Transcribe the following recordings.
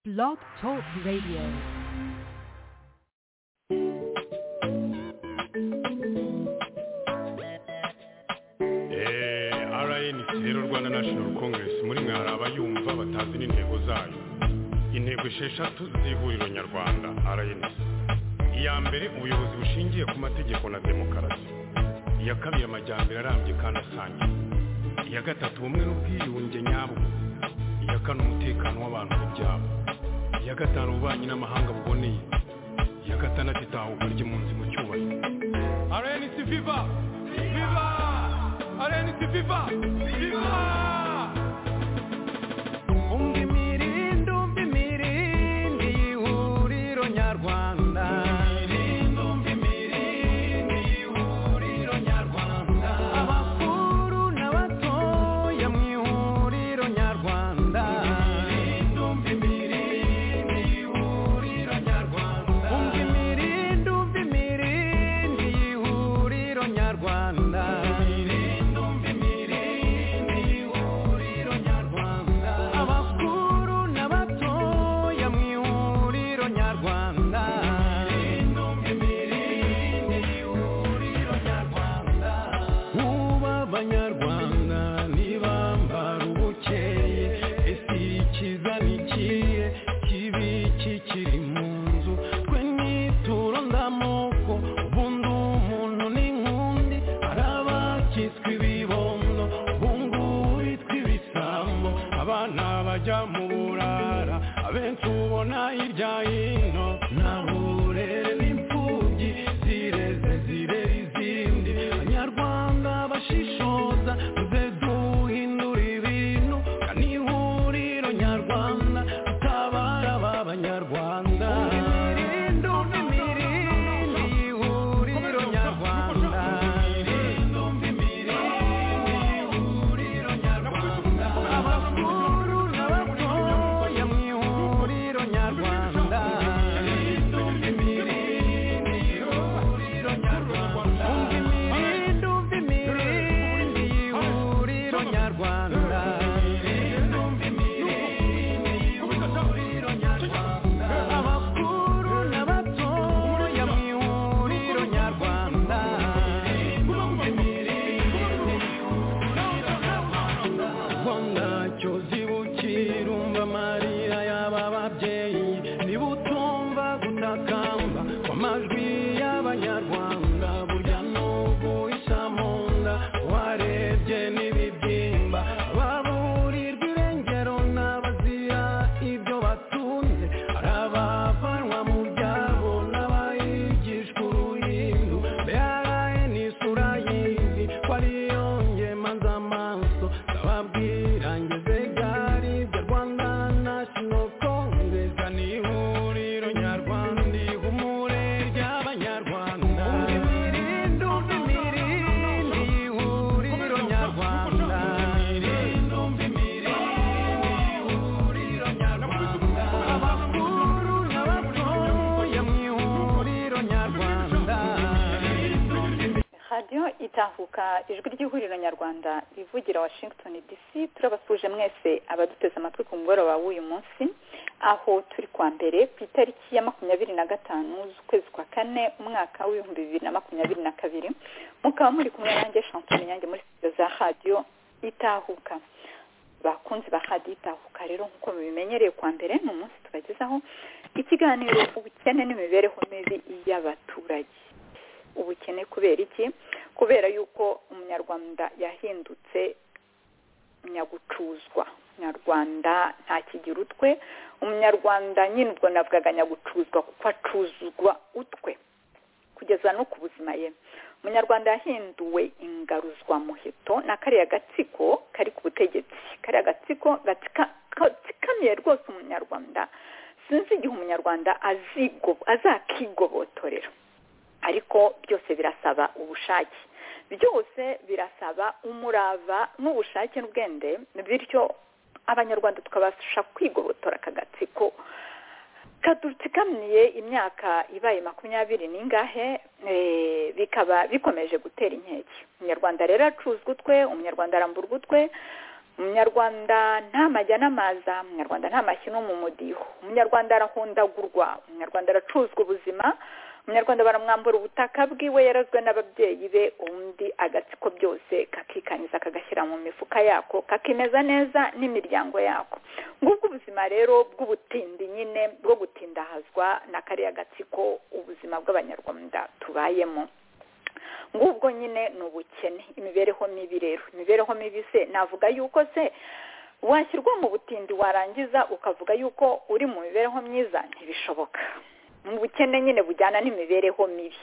Blog Talk Radio. Eh, rnc rero rwanda national congress muri mwe hari abayumva batazi n'intego zayo intego esheshatu z'ihuriro nyarwanda rnc iya mbere ubuyobozi bushingiye ku mategeko na demokarasi iya kabiri amajyambere arambye kandi asangiye iya gatatu ubumwe n'ubwiyunge nyabwo iya kane umutekano w'abantu n'ibyabo iya gatanu ububanyi n'amahanga buboneye iya gatandatu itahuka ry'impunzi mu cyubahiro rnc viva viva rnc viva viva Unga imirindi, umva imirindi y'ihuriro nyarwanda. Abakuru n'abatoya mu ihuriro nyarwanda. Unga imirindi, umva imirindi y'ihuriro nyarwanda. Abakuru n'abatoya mu ihuriro nyarwanda. Kuba abanyarwanda ntibambara ubukeye ese ikiza ni ikihe kibi kikiri mu nzu twe nituro ndamoko ubundi umuntu n'inkundi hari abakitswe ibibondo ubungu bitwa ibisambo abana bajya mu burara abenshi ubona hirya hino nta burere n'imfubyi zireze zirera izindi abanyarwanda bashishoza tuze duhindura ibintu kandi ihuriro nyarwanda tutabara ba banyarwanda Umva imirindi y'ihuriro nyarwanda abakuru n'abatoya mu ihuriro nyarwanda Umva imirindi, umva imirindi y'ihuriro nyarwanda abakuru n'abatoya mu ihuriro nyarwanda ubwo ntacyo zibukira umva amarira y'aba babyeyi niba utumva gutakamba kw'amajwi y'abanyarwanda burya n'uguhisha mu nda warebye n'ibibyimba baburirwa irengero n'abazira ibyo batunze hari abavanwa mu byabo n'abayigishwa uruhindu mbere n'isura y'izi ko ariyo ngemaza amaso ndababwira ngeze gari ibyo rwanda national congress ni ihuriro nyarwanda ihumure ry'abanyarwanda imirindi umva imirindi ihuriro nyarwanda imirindi umva abakuru n'abatoya mu ihuriro nyarwanda radiyo itahuka ijwi ry'ihuriro nyarwanda rivugira washington dc turabasuje mwese abaduteze amatwi ku mugoroba w'uyu munsi aho turi kwa mbere ku itariki ya makumyabiri na gatanu z'ukwezi kwa kane umwaka w'ibihumbi bibiri na makumyabiri na kabiri mukaba muri kumwe nanjye chantal nyange muri studio za radiyo itahuka bakunzi ba radiyo itahuka rero nk'uko mubimenyereye kwa mbere ni umunsi tubagezaho ikiganiro ubukene n'imibereho mibi y'abaturage ubukene kubera iki kubera yuko umunyarwanda yahindutse nyagucuzwa umunyarwanda ntakigira utwe umunyarwanda nyine ubwo navugaga nyagucuzwa kuko acuzwa utwe kugeza no ku buzima ye umunyarwanda yahinduwe ingaruzwamuheto ni kariya gatsiko kari ku butegetsi kariya gatsiko gatsika- gatsikamiye rwose umunyarwanda sinzi igihe umunyarwanda azigo- azakigobotorera ariko byose birasaba ubushake byose birasaba umurava n'ubushake n'ubwende bityo abanyarwanda tukabasha kwigobotora aka gatsiko kadutsikamiye imyaka ibaye makumyabiri n'ingahe eh, bikaba bikomeje gutera inkeke umunyarwanda rero acuzwa utwe umunyarwanda arambura utwe umunyarwanda nta majya n'amaza umunyarwanda nta mashyi no mu mudiho umunyarwanda arahondagurwa umunyarwanda aracuzwa ubuzima umunyarwanda baramwambura ubutaka bwiwe yarazwe n'ababyeyi be undi agatsiko byose kakikanyiza kagashyira mu mifuka yako kakimeza neza n'imiryango yako ngubwo ubuzima rero bw'ubutindi nyine bwo gutindahazwa na kariya gatsiko ubuzima bw'abanyarwanda tubayemo ngubwo nyine ni ubukene imibereho mibi rero imibereho mibi se navuga yuko se washyirwa mu butindi warangiza ukavuga yuko uri mu mibereho myiza ntibishoboka mu bukene nyine bujyana n'imibereho mibi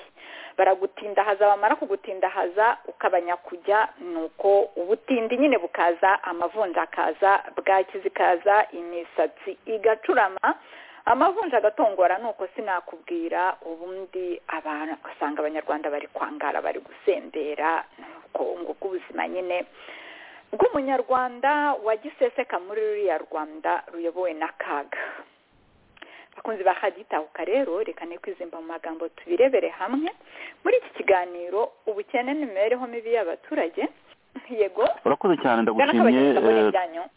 baragutindahaza bamara kugutindahaza ukaba nyakujya nuko ubutindi nyine bukaza amavunja akaza bwakizi ikaza imisatsi igacurama amavunja agatongora ni uko sinakubwira ubundi abantu ugasanga abanyarwanda bari kwangara bari gusendera nuko ngubwo ubuzima nyine bw'umunyarwanda wagiseseka muri ruriya rwanda ruyobowe n'akaga abakunzi ba haditahuka rero reka kwizimba mu magambo tubirebere hamwe muri iki kiganiro ubukene n'imibereho mibi y'abaturage yego urakoze cyane ndagushimye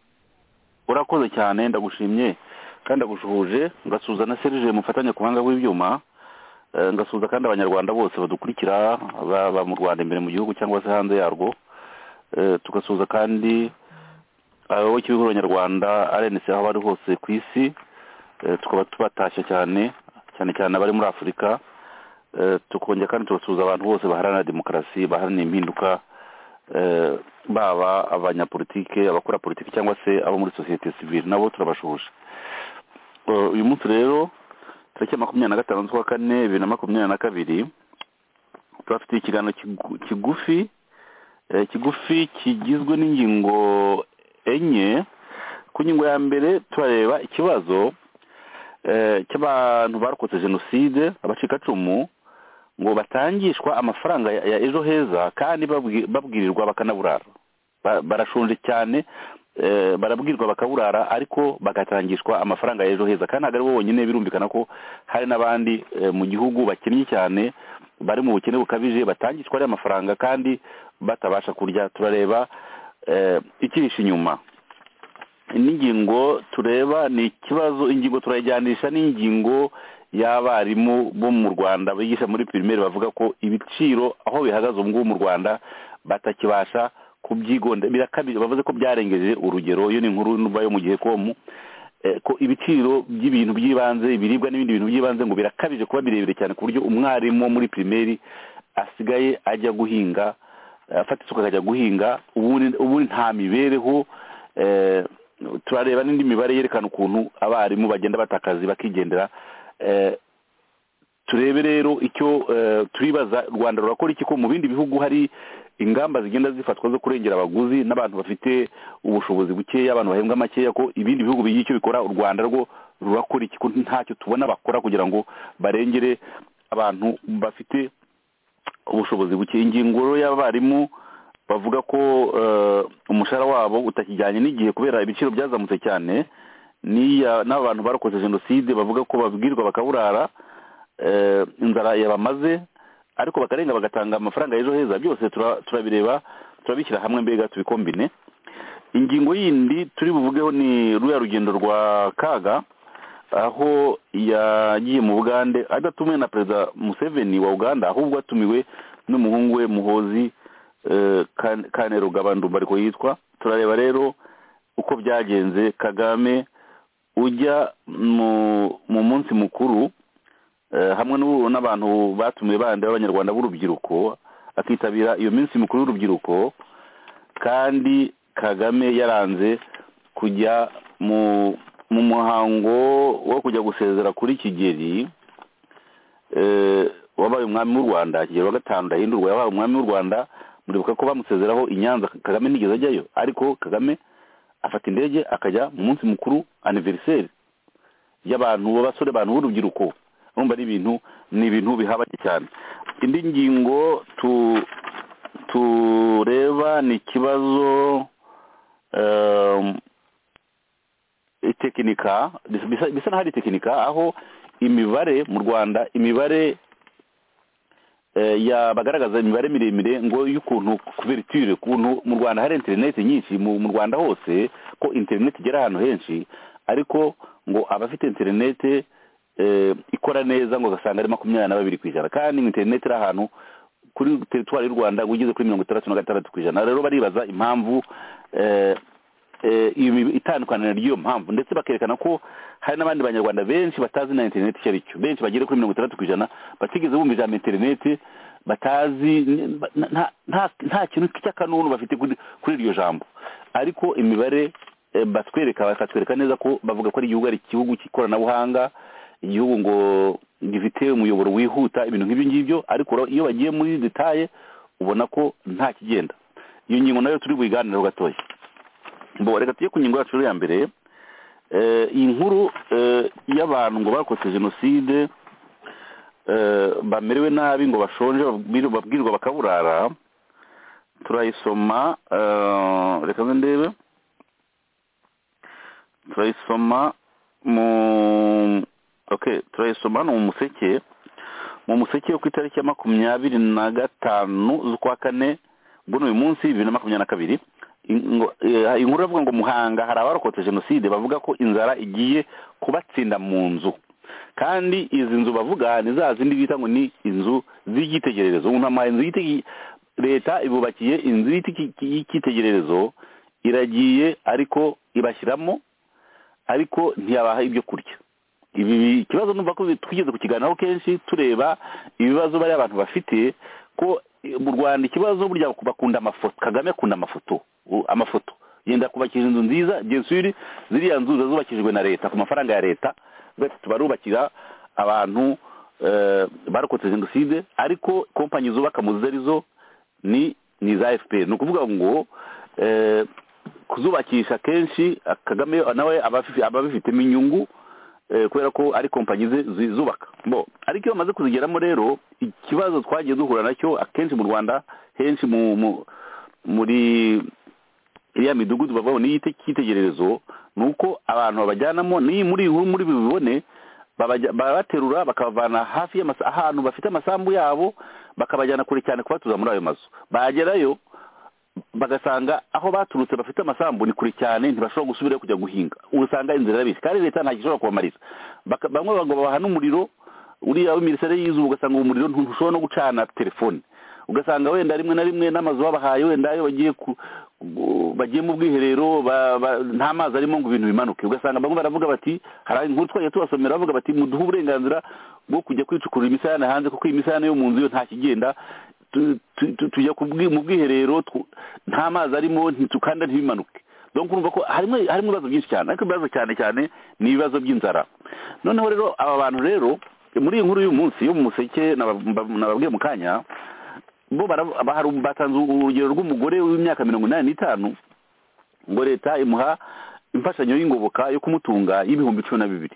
urakoze cyane ndagushimye kandi agushuje ngasuza na serije mufatanya ku buhanga bw'ibyuma ngasuza kandi abanyarwanda bose badukurikira baba mu rwanda imbere mu gihugu cyangwa se hanze yarwo tugasuza kandi abayoboke b'ibihugu nyarwanda arenetse aho bari hose ku isi tukaba tubatashya cyane cyane cyane abari muri afurika tukongera kandi tugasuza abantu bose baharanira demokarasi baharanira impinduka baba abanyapolitike abakora politiki cyangwa se abo muri sosiyete sivire nabo turabashuje uyu munsi rero tariki ya makumyabiri na gatanu z'ukwa kane bibiri na makumyabiri na kabiri turafite ikiganiro kigufi kigufi kigizwe n'ingingo enye ku ngingo ya mbere turareba ikibazo cy'abantu barokotse jenoside abacikacumu ngo batangishwa amafaranga ya ejo heza kandi babwirirwa bakanaburara barashonje cyane barabwirwa bakaburara ariko bagatangishwa amafaranga ya ejo heza kandi ntabwo aribo bonyine birumvikana ko hari n'abandi mu gihugu bakennye cyane bari mu bukene bukabije batangishwa ariya mafaranga kandi batabasha kurya turareba ikirisha inyuma n'ingingo tureba ni ikibazo ingingo turayijyanisha n'ingingo y'abarimu bo mu rwanda bigisha muri pirimeri bavuga ko ibiciro aho bihagaze ubu ngubu mu rwanda batakibasha kubyigonda birakabije bavuze ko byarengeje urugero iyo ni inkuru n'uba yo mu gihe komu ko ibiciro by'ibintu by'ibanze ibiribwa n'ibindi bintu by'ibanze ngo birakabije kuba birebire cyane ku buryo umwarimu wo muri pirimeri asigaye ajya guhinga afata isuka akajya guhinga ubundi nta mibereho turareba n'indi mibare yerekana ukuntu abarimu bagenda batakazi bakigendera turebe rero icyo turibaza rwanda rurakora iki ko mu bindi bihugu hari ingamba zigenda zifatwa zo kurengera abaguzi n'abantu bafite ubushobozi bukeya abantu bahembwa makeya ko ibindi bihugu bigira icyo bikora u rwanda rwo rurakora iki ko ntacyo tubona bakora kugira ngo barengere abantu bafite ubushobozi buke ingingo y'abarimu bavuga ko umushahara wabo utakijyanye n'igihe kubera ibiciro byazamutse cyane n'abantu barokoze jenoside bavuga ko babwirwa bakaburara inzara yabamaze ariko bakarenga bagatanga amafaranga ejo heza byose turabireba turabishyira hamwe mbega tubikombine ingingo yindi turi buvugeho ni ruriya rugendo rwa kaga aho yagiye mu bugande adatumiwe na perezida museveni wa uganda ahubwo atumiwe n'umuhungu we muhozi kanerugabandumba ariko yitwa turareba rero uko byagenze kagame ujya mu munsi mukuru hamwe n'abantu batumiwe bandi b'abanyarwanda b'urubyiruko akitabira iyo minsi mikuru y'urubyiruko kandi kagame yaranze kujya mu muhango wo kujya gusezera kuri kigeri wabaye umwami w'u rwanda kigeri wa gatanu ndahindurwa yabaye umwami w'u rwanda muribuka ko bamusezeraho i nyanza kagame ntigeze ajyayo ariko kagame afata indege akajya mu munsi mukuru aniveriseri y'abantu b'abasore abantu b'urubyiruko urumva ni ibintu ni ibintu bihabanye cyane indi ngingo tureba ni ikibazo itekinika bisa n'aho ari itekinika aho imibare mu rwanda imibare ya bagaragaza imibare miremire ngo y'ukuntu kubera itire ukuntu mu rwanda hari interineti nyinshi mu mu rwanda hose ko interineti igera ahantu henshi ariko ngo abafite interineti eh, ikora neza ngo ugasanga ari makumyabiri na babiri ku ijana kandi interineti iri ahantu kuri teritwari y'u rwanda ngo ugeze kuri mirongo itandatu na gatandatu ku ijana rero baribaza impamvu eh, eh, ibi- itandukaniro ry'iyo mpamvu ndetse bakerekana ko hari n'abandi banyarwanda benshi batazi na interineti icyo ari cyo benshi bagera kuri mirongo itandatu ku ijana batigeze bumva ijambo interineti batazi n- nta- nta- nta kintu cy'akanunu bafite kuri kuri iryo jambo ariko imibare eh, batwereka bakatwereka neza ko bavuga ko ari igihugu ari igihugu cy'ikoranabuhanga igihugu ngo gifite umuyoboro wihuta ibintu nk'ibyo ngibyo ariko ro- iyo bagiye muri detaye ubona ko nta kigenda iyo ngingo nayo turi buyiganireho gatoya bo reka tujye ku ngingo yacu ya mbere Eh, iyi nkuru eh, y'abantu ngo bakotse jenoside eh, bamerewe nabi ngo bashonje babwir- babwirwa bakaburara turayisoma eh, reka nze ndebe turayisoma mu okay turayisoma hano mu museke mu museke yo ku itariki ya makumyabiri na gatanu z'ukwa kane bw'uno uyu munsi bibiri na makumyabiri na kabiri ingo- eh, inkuru iravuga ngo muhanga hari abarokotse jenoside bavuga ko inzara igiye kubatsinda mu nzu kandi izi nzu bavuga ni za zindi bita ngo ni inzu z'icyitegererezo umuntu amuhaye inzu y'itege- leta ibubakiye inzu y'itiki- y'icyitegererezo iragiye ariko ibashyiramo ariko ntiyabaha ibyo kurya ibi bi- ikibazo numva ko twigeze kukiganiraho kenshi tureba ibibazo bariya abantu bafite ko eh, mu rwanda ikibazo burya bakunda amafoto kagame akunda amafoto u- amafoto yenda kubakisha inzu nziza gensuri ziriya nzu ziba zubakishijwe na leta ku mafaranga ya leta bati barubakira abantu eh, barokotse jenoside ariko kompanyi zubaka mu zo arizo ni ni iza fpr ni ukuvuga ngo eh, kuzubakisha kenshi eh, kagame nawe aba afi- aba abifitemo inyungu eh, kubera ko ari kompanyi ze zizubaka bo ariko iyo bamaze kuzigeramo rero ikibazo twagiye duhura nacyo akenshi mu rwanda henshi mu mu- muri iriya midugudu bavamo n'iyite cyitegererezo ni uko abantu babajyanamo n'iyi muri iyi nkuru muri bibibone babajya- barabaterura bakabavana hafi y'amasa ahantu bafite amasambu yabo bakabajyana kure cyane kubatuza muri ayo mazu bagerayo bagasanga aho baturutse bafite amasambu ni kure cyane ntibashobora gusubirayo kujya guhinga usanga inzira irabisi kandi leta nta gishobora kubamarira Baka- bamwe ngo babaha n'umuriro uriya w'imirasire y'izuba ugasanga uwo muriro ntushobora no gucana telefone ugasanga wenda rimwe na rimwe n'amazu babahaye wenda iyo bagiye ku gu- bagiye mu bwiherero ba- ba- nta mazi arimo ngo ibintu bimanuke ugasanga bamwe baravuga bati hari inkuru twagiye tubasomera bavuga bati muduhe uburenganzira bwo kujya kwicukurira imisarane hanze kuko iyi misarane yo mu nzu yo nta kigenda tu- tu- tu- tujya ku bwi- mu bwiherero tu- nta mazi arimo ntitukanda ntibimanuke donc urumva ko harimo harimo ibibazo byinshi cyane ariko ibibazo cyane cyane ni ibibazo by'inzara noneho rero aba bantu rero muri iyi nkuru y'uyu munsi yo mu museke naba- mba- nababwiye mu kanya bo bara- baharu- batanze urugero rw'umugore w'imyaka mirongo inani n'itanu ngo leta imuha imfashanyo y'ingoboka yo kumutunga y'ibihumbi cumi na bibiri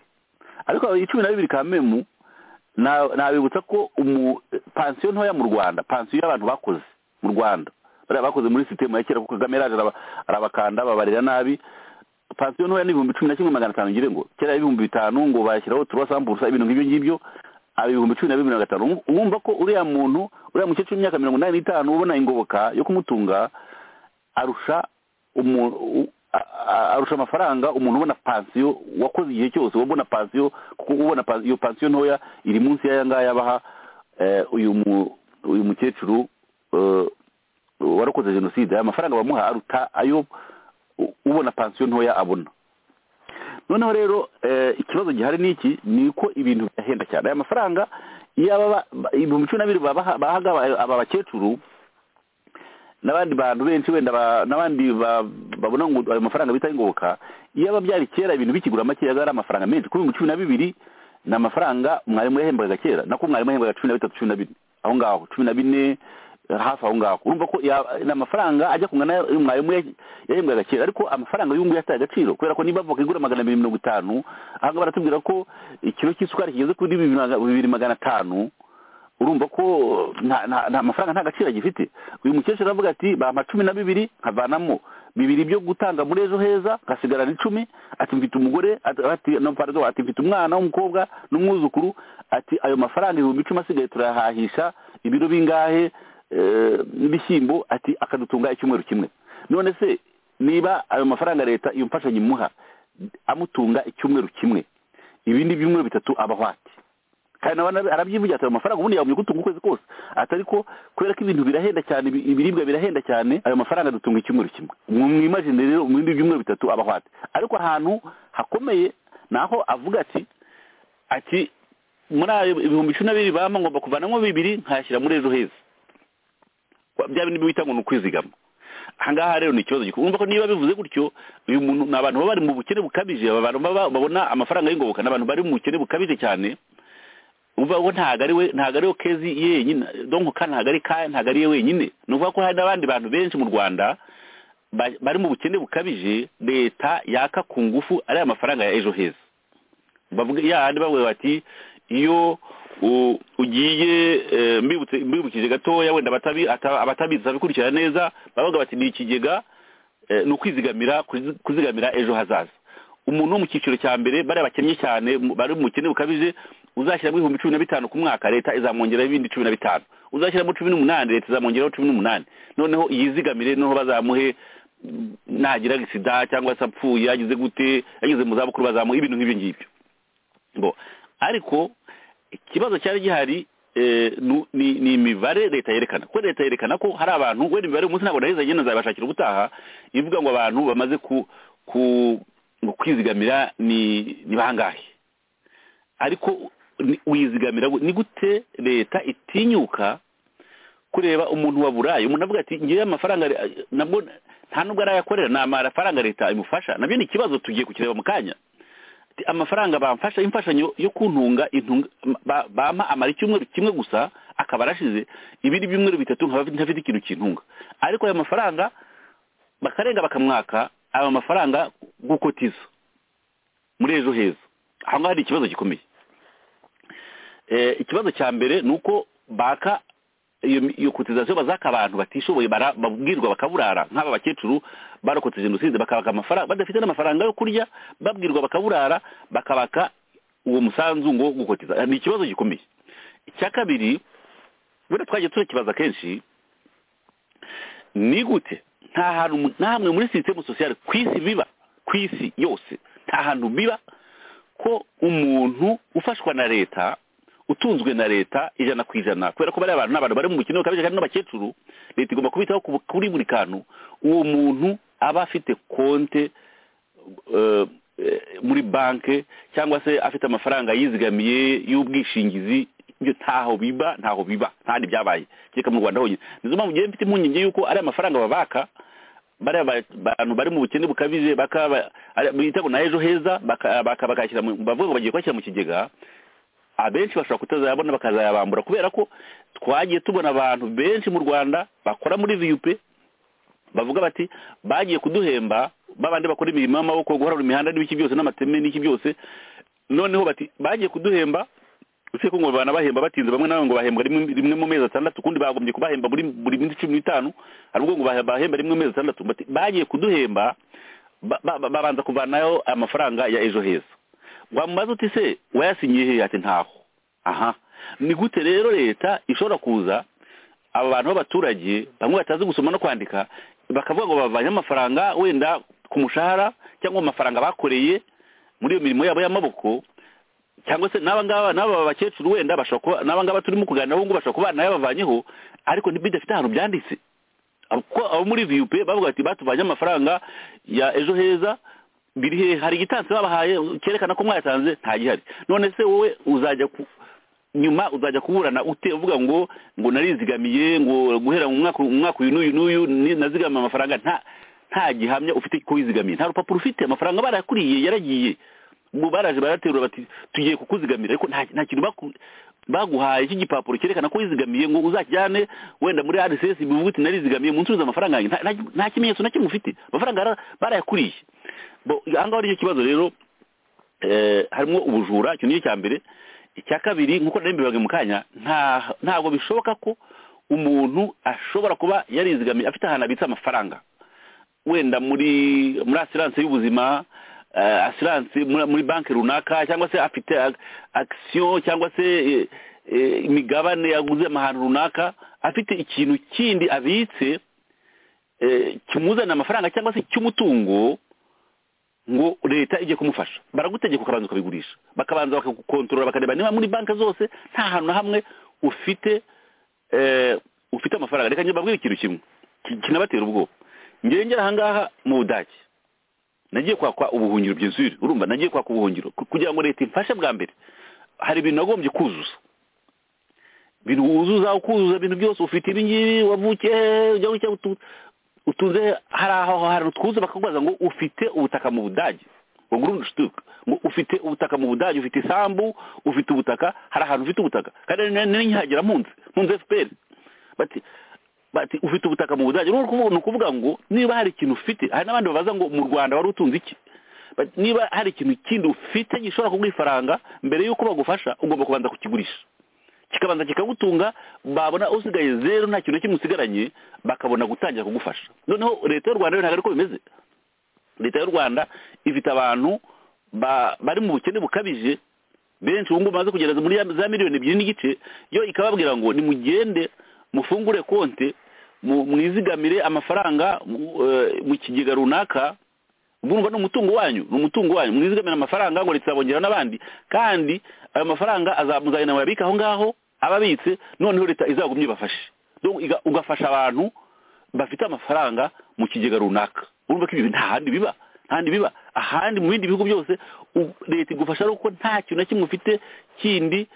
ariko ayo cumi na bibiri kamemu na- nabibutsa ko umu pansiyo ntoya mu rwanda pansiyo y'abantu bakoze mu rwanda bariya bakoze muri sisitemu ya kera kuko kagame yaraje araba- arabakanda babarira nabi pansiyo ntoya ni ibihumbi cumi na kimwe magana atanu ngire ngo kera ibihumbi bitanu ngo bashyiraho turuwasamburusa ibintu nk'ibyo ngibyo aba ibihumbi cumi na bibiri na gatanu Uru- urumva ko uriya muntu uriya mukecuru w'imyaka mirongo inani n'itanu ubona ingoboka yo kumutunga arusha umuntu u- a- a- arusha amafaranga umuntu ubona pansiyo wakoze igihe cyose wabona pansiyo kuko ubona pa- iyo pansiyo ntoya iri munsi y'aya ngaya baha eh, uyu mu- uyu mukecuru eh, warokoze jenoside aya mafaranga bamuha aruta ayo u- ubona pansiyo ntoya abona noneho rero eh, ikibazo gihari ni iki ni uko ibintu birahenda cyane aya mafaranga iyo aba ba- ba- ibihumbi cumi na bibiri babaha- bahaga aba- aba bakecuru n'abandi bantu benshi wenda ba- n'abandi ba- babona ngo ayo mafaranga bita ingoboka iyo aba byari kera ibintu bikigura make yari ari amafaranga menshi kuri ibihumbi cumi na bibiri ni amafaranga mwarimu yahembwaga kera nako mwarimu yahembwaga cumi na bitatu cumi na bine aho ngaho cumi na bine eh, hafi aho ngaho urumva ko ya- ni amafaranga ajya kungana n'ayo mwarimu yah- yahembwaga kera ariko amafaranga y'ubu ngubu yataye agaciro kubera ko niba avoka igura magana abiri mirongo itanu aha ngaha baratubwira ko ikiro cy'isukari kigeze kuri bibiri na- bibiri magana atanu urumva ko nta- nta nta mafaranga nta gaciro agifite uyu mukecuru aravuga ati bampa cumi na bibiri nkavanamo bibiri byo gutanga muri ejo heza nkasigarana icumi ati mfite umugore ati- ati no, pardon, ati mfite umwana w'umukobwa n'umwuzukuru ati ayo mafaranga ibihumbi icumi asigaye turayahahisha ibiro bingahe eh, n'ibishyimbo ati akadutunga icyumweru kimwe none se niba ayo mafaranga leta iyo mfashanyo imuha amutunga icyumweru kimwe ibindi byumweru bitatu abahwati kandi nawe arabi- arabyivugira ati ayo mafaranga ubundi yagombye kutunga ukwezi kose ati ariko kubera ko ibintu birahenda cyane ibi- ibiribwa birahenda cyane ayo mafaranga dutunga icyumweru kimwe mwimajine rero mu bindi byumweru bitatu abahwate ariko ahantu hakomeye ni aho avuga ati ati muri ayo ibihumbi cumi na bibiri bampa ngomba kuvanamo bibiri nkayashyira muri ejo heza Kwa- bya bindi bita ngo ni ukwizigama ahangaha rero ni ikibazo gikomeye urumva ko niba bivuze gutyo uyu muntu ni abantu baba bari mu bukene bukabije abantu baba babona amafaranga y'ingoboka ni abantu bari mu bukene bukabije cyane uvuga ngo ntabwo ari we ntabwo ari we kezi yenyine donko ka ntabwo ari ka ntabwo ari ye wenyine ni ukuvuga ko hari n'abandi bantu benshi mu rwanda ba- bari mu bukene bukabije leta yaka ku ngufu ariya mafaranga ya ejo heza bavuga yandi bavuga bati iyo u- ugiye eh, mbibutse mbibukije gatoya wenda abatabi- ata- abatabizi babikurikirana neza bavuga bati ni ikigega eh, ni ukwizigamira kuzi- kuzigamira ejo hazaza umuntu wo mu cyiciro cya mbere bariya bakennye cyane mu- bari mu bukene bukabije uzashyiramo ibihumbi cumi na bitanu ku mwaka leta izamwongeraho ibindi cumi na bitanu uzashyiramo cumi n'umunani leta izamwongeraho cumi n'umunani noneho yizigamire noneho bazamuhe mm, nagira sida cyangwa se apfuye yagize gute yageze mu zabukuru bazamuha ibintu nk'ibyo ngibyo bo ariko ikibazo cyari gihari eh, nu- ni ni imibare leta yerekana kuko leta yerekana ko hari abantu wenda imibare umunsi ntabwo naheza agenda nzabashakira ubutaha ivuga ngo abantu bamaze ku ku ngo kwizigamira ni ni bangahe ariko ni- wizigamira gu- ni gute leta itinyuka kureba umuntu waburaye umuntu avuga ati ngewe amafaranga re- nabwo nta nubwo arayakorera ni amafaranga leta imufasha nabyo ni ikibazo tugiye kukireba mu kanya Ati, amafaranga bamfasha imfashanyo yo kuntunga intunga ba- bampa amara icyumweru kimwe gusa akaba arashize ibindi byumweru bitatu nkaba ntafite ikintu kintunga ariko ayo mafaranga bakarenga bakamwaka ayo mafaranga gukotiza muri ejo heza aho ngaho hari ikibazo gikomeye Eh, ikibazo cya mbere ni uko baka iyo iyo kotizasiyo bazaka abantu batishoboye bara- babwirwa bakaburara nk'aba bakecuru barokotse jenoside bakabaka amafaranga badafite n'amafaranga yo kurya babwirwa bakaburara bakabaka uwo musanzu ngo wo gukotiza ni ikibazo gikomeye icya kabiri wenda twagiye turakibaza kenshi ni gute nta hantu mu- nta hamwe muri sisitemu sosiyale ku isi biba ku isi yose nta hantu biba ko umuntu ufashwa na leta utunzwe na leta ijana ku ijana kubera ko bariya bantu ni abantu bari mu mukino ukabije kandi n'abakecuru leta igomba kubitaho ku- kuri buri kantu uwo muntu aba afite konte eh, eh, muri banki cyangwa se afite amafaranga yizigamiye y'ubwishingizi ibyo ntaho biba ntaho biba ntandi byabaye kereka mu rwanda honyine nizo mpamvu ngewe mfite impungenge y'uko ariya mafaranga babaka bariya ba- bantu bari mu bukene bukabije bakaba ari- bita ngo na ejo heza baka- baka- bakayashyira mu- bavuga ngo bagiye kuyashyira mu kigega abenshi bashobora kutazayabona bakazayabambura kubera ko twagiye tubona abantu benshi mu rwanda bakora muri vup bavuga bati bagiye kuduhemba babandi bakora imirimo y'amaboko guharura imihanda n'ibiki byose n'amateme n'iki byose noneho bati bagiye kuduhemba usibye ko ngo banabahemba batinze bamwe nawe ngo bahembwa rimwe rimwe mu mezi atandatu ukundi bagombye kubahemba buri buri minsi cumi n'itanu hari ubwo ngo bahe- bahemba rimwe mu mezi atandatu bati bagiye kuduhemba ba- ba- ba- babanza kuvanayo amafaranga ya ejo heza wamubaza uti se wayasinyiye hehe ati ntaho aha ni gute rero leta ishobora kuza aba bantu b'abaturage bamwe batazi gusoma no kwandika bakavuga ngo bavanye amafaranga wenda ku mushahara cyangwa mu mafaranga bakoreye muri iyo mirimo yabo y'amaboko cyangwa se n'aba ngaba n'aba bakecuru wenda bashobora kuba n'aba ngaba turimo kuganira ubu ngubu bashobora kuba nayo bavanyeho ariko ntibidafite ahantu byanditse kuko abo muri vup bavuga ati batuvanye amafaranga ya ejo heza biri hehe hari igitansi babahaye cyerekana ko mwayatanze nta gihari none se wowe uzajya ku nyuma uzajya kuburana ute uvuga ngo ngo narizigamiye ngo guhera mu mwaka mu mwaka uyu n'uyu n'uyu ni- nazigamiye amafaranga nta nta gihamya ufite ko wizigamiye nta rupapuro ufite amafaranga barakuriye yaragiye ngo baraje baraterura bati tugiye kukuzigamira ariko nta nta kintu baku- baguhaye cy'igipapuro cyerekana ko wizigamiye ngo uzakijyane wenda muri RSS bivuga uti narizigamiye munsubize amafaranga yanjye Nta- nta- nta kimenyetso na kimwe ufite amafaranga bara- barayakuriye bo ahangaha nicyo kibazo rero eh, harimo ubujura icyo nicyo cya mbere icya kabiri nk'uko nari mu kanya nta- ntabwo bishoboka ko umuntu ashobora kuba yarizigamiye afite ahantu abitse amafaranga wenda muri muri asiranse y'ubuzima eh, asiranse muri muri banki runaka cyangwa se afite ag- akisiyo cyangwa se eh, eh, imigabane yaguze ahantu runaka afite ikintu kindi abitse eh, kimuzanira amafaranga cyangwa se cy'umutungo ngo leta ijye kumufasha baragutegeka ukabanza ukabigurisha bakabanza bakagukontorora bakareba niba muri banki zose nta hantu na hamwe ufite eh, ufite amafaranga reka njye mbabwire ikintu kimwe ki- kinabatera ubwoba ngewe ngera ahangaha mu budage nagiye kwakwa ubuhungiro byuzure urumva nagiye kwaka ubuhungiro ku- kugira ngo leta imfashe bwa mbere hari ibintu nagombye kuzuza ibintu wuzuza ukuzuza ibintu byose ufite ibi ngibi wavukiye hehe ujya gutya utu- utunze hari aho hari utwuzu bakakubaza ngo ufite ubutaka mu budage ngo grundstück ngo ufite ubutaka mu budage ufite isambu ufite ubutaka hari ahantu ufite ubutaka kandi nari- nari nkihagera mpunze mpunze FPR bati bati ufite ubutaka mu budage rero kuvuga ni ukuvuga ngo niba hari ikintu ufite hari n'abandi babaza ngo mu Rwanda wari utunze iki Bati, niba hari ikintu kindi ufite gishobora kuguha ifaranga mbere y'uko bagufasha ugomba kubanza kukigurisha kikabanza kikagutunga babona usigaye zeru nta kintu na kimwe usigaranye bakabona gutangira kugufasha noneho leta y'u rwanda yo ntabwo ari ko bimeze leta y'u rwanda ifite abantu ba- bari mu bukene bukabije benshi ubu ngubu bamaze kugera muri ya- za miliyoni ebyiri n'igice yo ikababwira ngo nimugende mufungure konte mu- mwizigamire amafaranga mu- eh, mu kigega runaka ubwo ni umutungo wanyu ni umutungo wanyu mwizigamira amafaranga ngo ritazabongera n'abandi kandi ayo mafaranga azamuzanira murabika aho ngaho ababitse noneho leta izagumye ibafashe Donc, iga- ugafasha abantu bafite amafaranga mu kigega runaka urumva ko ibi nta handi biba nta handi biba ahandi mu bindi bihugu byose u- leta igufasha ari uko nta kintu na kimwe ufite kindi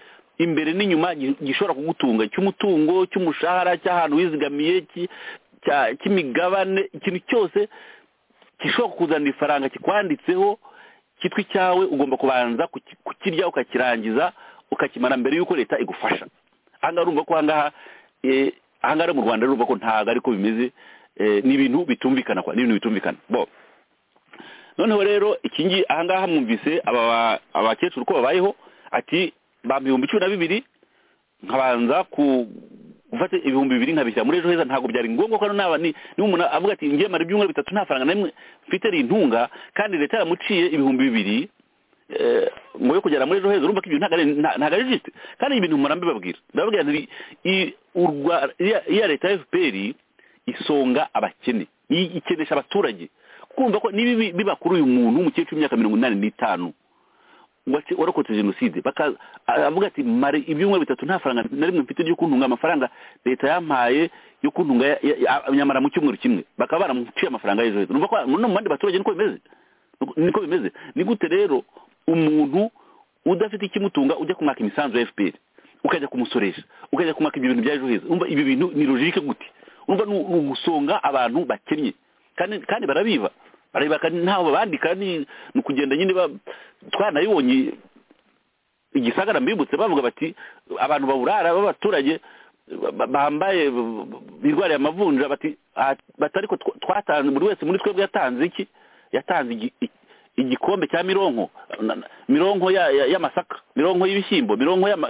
imbere n'inyuma gi- gishobora kugutunga cy'umutungo cy'umushahara cy'ahantu wizigamiye cy- cya- cy'imigabane ikintu cyose gishobora kukuzanira ifaranga kikwanditseho cyitwa icyawe ugomba kubanza kuki- kukirya ukakirangiza ukakimara mbere y'uko leta igufasha ahangaha urumva ko ahangaha eh, ahangaha mu rwanda urumva ko ntabwo ariko bimeze eh, ni ibintu bitumvikana kwa ni ibintu bitumvikana bo noneho rero iki ngi ahangaha mwumvise aba ba- abakecuru ko babayeho ati bampa ibihumbi cumi na bibiri nkabanza ku gufata ibihumbi bibiri nkabishyira muri ejo heza ntabwo byari ngombwa ko hano naba ni ni umuntu avuga ati ngiye mara ibyumweru bitatu nta faranga na rimwe mfite rintunga kandi leta yaramuciye ibihumbi bibiri eh, ngo yo kugera muri ejo heza urumva ko ibyo ntabwo ari nta- ntabwo ari juste kandi ibi bintu murambe babwira ndababwira nti i- u Rwa- iya iya leta ya FPR isonga abakene i- ikenesha abaturage kumva ko niba ibi- biba kuri uyu muntu w'umukecuru w'imyaka mirongo inani n'itanu wace- warokotse jenoside baka a- avuga ati mare ibyumweru bitatu nta faranga na rimwe mfite ryo kuntunga amafaranga leta yampaye yo kuntunga ya- ya- ya- nyamara mu cyumweru kimwe bakaba baramuciye amafaranga y'ejo heza urumva ko no mu bandi baturage niko bimeze Nuko- niko bimeze ni gute rero umuntu udafite ikimutunga ujya kumwaka imisanzu ya FPR ukajya kumusoresha ukajya kumwaka ibyo bintu bya ejo heza urumva ibi bintu ni logique gute urumva ni ni ugusonga abantu bakennye kandi kandi barabiba barabiba kandi ntaho babandika ni ni ukugenda nyine ba- twanabibonye igisagara mbibutse bavuga bati abantu baburara b'abaturage ba- ba- bambaye birwariye amavunja bati "Ah, bati ariko tw- twatanze buri wese muri twebwe yatanze iki yatanze igi- i- igikombe cya mironko na- na- mironko ya- ya- y'amasaka mironko y'ibishyimbo mironko y'ama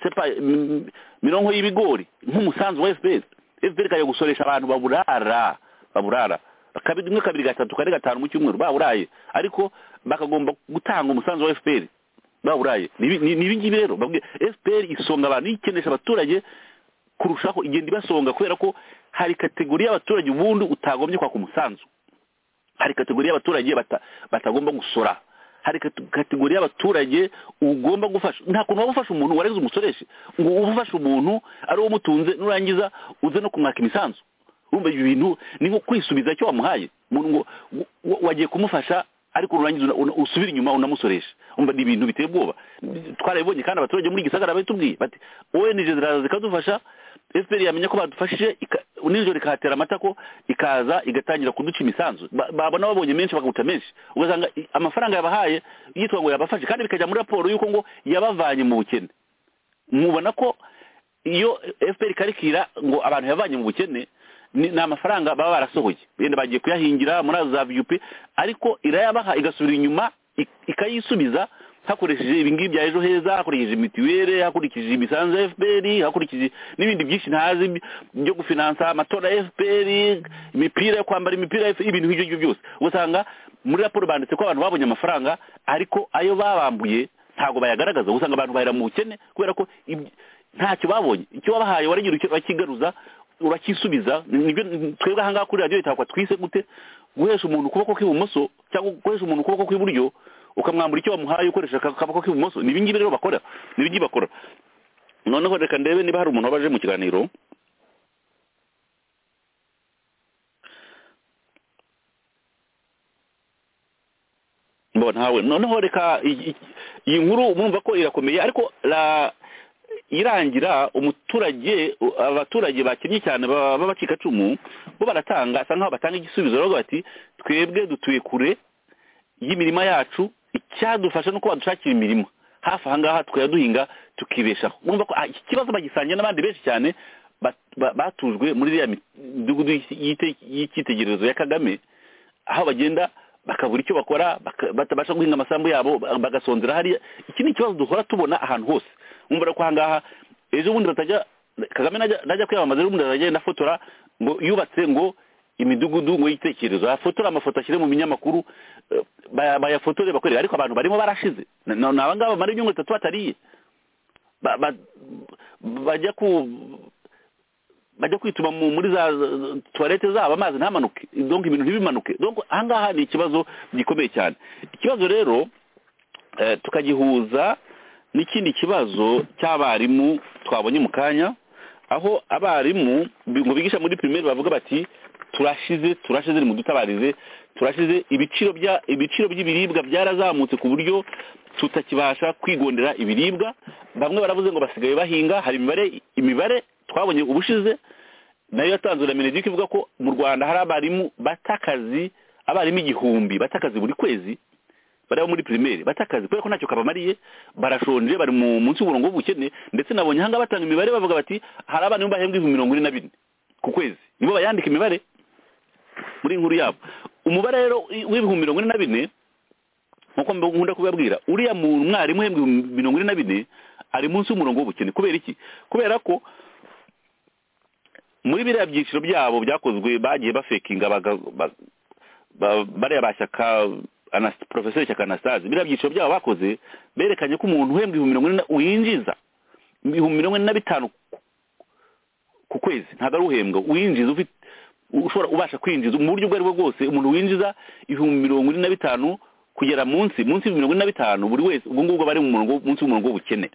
sepa m- mironko y'ibigori nk'umusanzu wa fpr fpr ikajya gusoresha abantu baburara baburara kabiri rimwe kabiri gatatu kane gatanu mu cyumweru baburaye ariko bakagomba gutanga umusanzu wa fpr baburaye ni ibi- ni- ni ibi ngibi rero babwiye fpr isonga abantu ikenesha abaturage kurushaho igenda ibasonga kubera ko hari kategori y'abaturage ubundi utagombye kwaka umusanzu hari kategori y'abaturage bata- batagomba gusora hari kate- kategori y'abaturage ugomba gufasha nta kuntu waba ufasha umuntu warenze umusoreshe ngo ube ufasha umuntu ari uwo umutunze nurangiza uze no kumwaka imisanzu urumva ibyo bintu ni nko kwisubiza icyo wamuhaye umuntu ngo ngo- wa- wagiye kumufasha ariko nurangiza una- una- usubira inyuma unamusoresha umva ni ibintu biteye ubwoba twarabibonye kandi abaturage muri gisagara babitubwiye bati ONG ziraza zikadufasha FPR yamenya ko badufashije ika- nijoro ikahatera amatako ikaza igatangira kuduca imisanzu Ba- babona babonye menshi bakaguta menshi ugasanga i- amafaranga yabahaye yitwa ngo yabafashe kandi bikajya muri raporo y'uko ngo yabavanye mu bukene mubona ko iyo FPR ikarikira ngo abantu yavanye mu bukene ni ni amafaranga baba barasohoye benda bagiye kuyahingira muri za VUP ariko irayabaha igasubira inyuma ik- ikayisubiza hakoresheje ibingibi bya ejo heza hakoresheje mituweli hakurikije imisanzu ya fpr hakurikije n'ibindi byinshi ntazi byo gufinansa amatora ya fpr imipira yo kwambara imipira ya FPR, ibintu nk'ibyo ngibyo byose usanga muri raporo banditse ko abantu babonye amafaranga ariko ayo babambuye ntabwo bayagaragaza usanga abantu bahera mu bukene kubera ko iby- ntacyo babonye icyo wabahaye waragira icyo bakigaruza urakisubiza nibyo twebwe ahangaha kuri radiyo itakwa twise gute guhesha umuntu ukuboko kw'ibumoso cyangwa guhesha umuntu ukuboko kw'iburyo ukamwambura icyo wamuhaye ukoresha aka- akaboko k'ibumoso ni ibingibi rero bakora ni ibingibi bakora noneho reka ndebe niba hari umuntu wabaje mu kiganiro mbona hawe noneho reka iyi- iyi- iyi nkuru mumva ko irakomeye ariko la irangira umuturage u- abaturage bakinnye cyane ba- b'abacikacumu bo baratanga asa nkaho batanga igisubizo baravuga bati twebwe dutuye kure y'imirima yacu icyadufasha nuko badushakira imirimo hafi aha ngaha tukajya duhinga tukibeshaho urumva ko ah, iki kibazo bagisangiye n'abandi benshi cyane bat- ba- batujwe muri iriya midugudu y'ite- y'icyitegererezo ya kagame aho bagenda bakabura icyo bakora baka- batabasha guhinga amasambu yabo ba- bagasonzera hariya iki ni ikibazo duhora tubona ahantu hose umva ko ahangaha ejo bundi batajya kagame najya najya kwiyamamaza ejo bundi aragenda afotora ngo yubatse ngo imidugudu ngo yitekerezo afotora amafoto ashyire mu binyamakuru eh, baya- bayafotore bakorere ariko abantu barimo barashize Na- na- ni abangaba bamara ibyumweru bitatu batariye Ba- ba- bajya ku bajya kwituma mu- muri za za- tuwarete zabo amazi ntamanuke donc ibintu ntibimanuke donc ahangaha ni ikibazo gikomeye cyane ikibazo rero eh, tukagihuza n'ikindi kibazo cy'abarimu twabonye mu kanya aho abarimu bi- ngo bigisha muri primaire bavuga bati turashize turashize nimudutabarize turashize ibiciro bya ibiciro by'ibiribwa byarazamutse ku buryo tutakibasha kwigondera ibiribwa bamwe baravuze ngo basigaye bahinga hari imibare imibare twabonye ubushize nayo yatanzwe na Mineduc ivuga ko mu Rwanda hari abarimu batakazi abarimu igihumbi batakazi buri kwezi bari abo muri primaire batakazi kubera ko ntacyo kabamariye barashonje bari mu munsi w'uburongo bw'ubukene ndetse nabonye hanga batanga imibare bavuga bati hari abana bahembwa ibihumbi mirongo ine na bine ku kwezi nibo bayandika imibare muri inkuru yabo umubare rero w'ibihumbi mirongo ine na bine nkuko mbe- nkunda kubabwira uriya mu- mwarimu uhembwa ibihumbi mirongo ine na bine ari munsi y'umurongo w'ubukene kubera iki kubera ko muri biriya byiciro byabo byakozwe bagiye bafekinga baga- ba- ba- bariya bashyaka Anas- profeseri shyaka anastase biriya byiciro byabo bakoze berekanye ko umuntu uhembwa ibihumbi mirongo ine na- winjiza ibihumbi mirongo ine na bitanu ku- ku kwezi ntabwo ari uhembwa winjiza ufite ushobora ubasha kwinjiza mu buryo ubwo aribwo bwose umuntu winjiza ibihumbi mirongo ine na bitanu kugera munsi munsi y'ibihumbi mirongo ine na bitanu buri wese ubwo ngubwo aba ari mu murongo munsi y'umurongo w'ubukene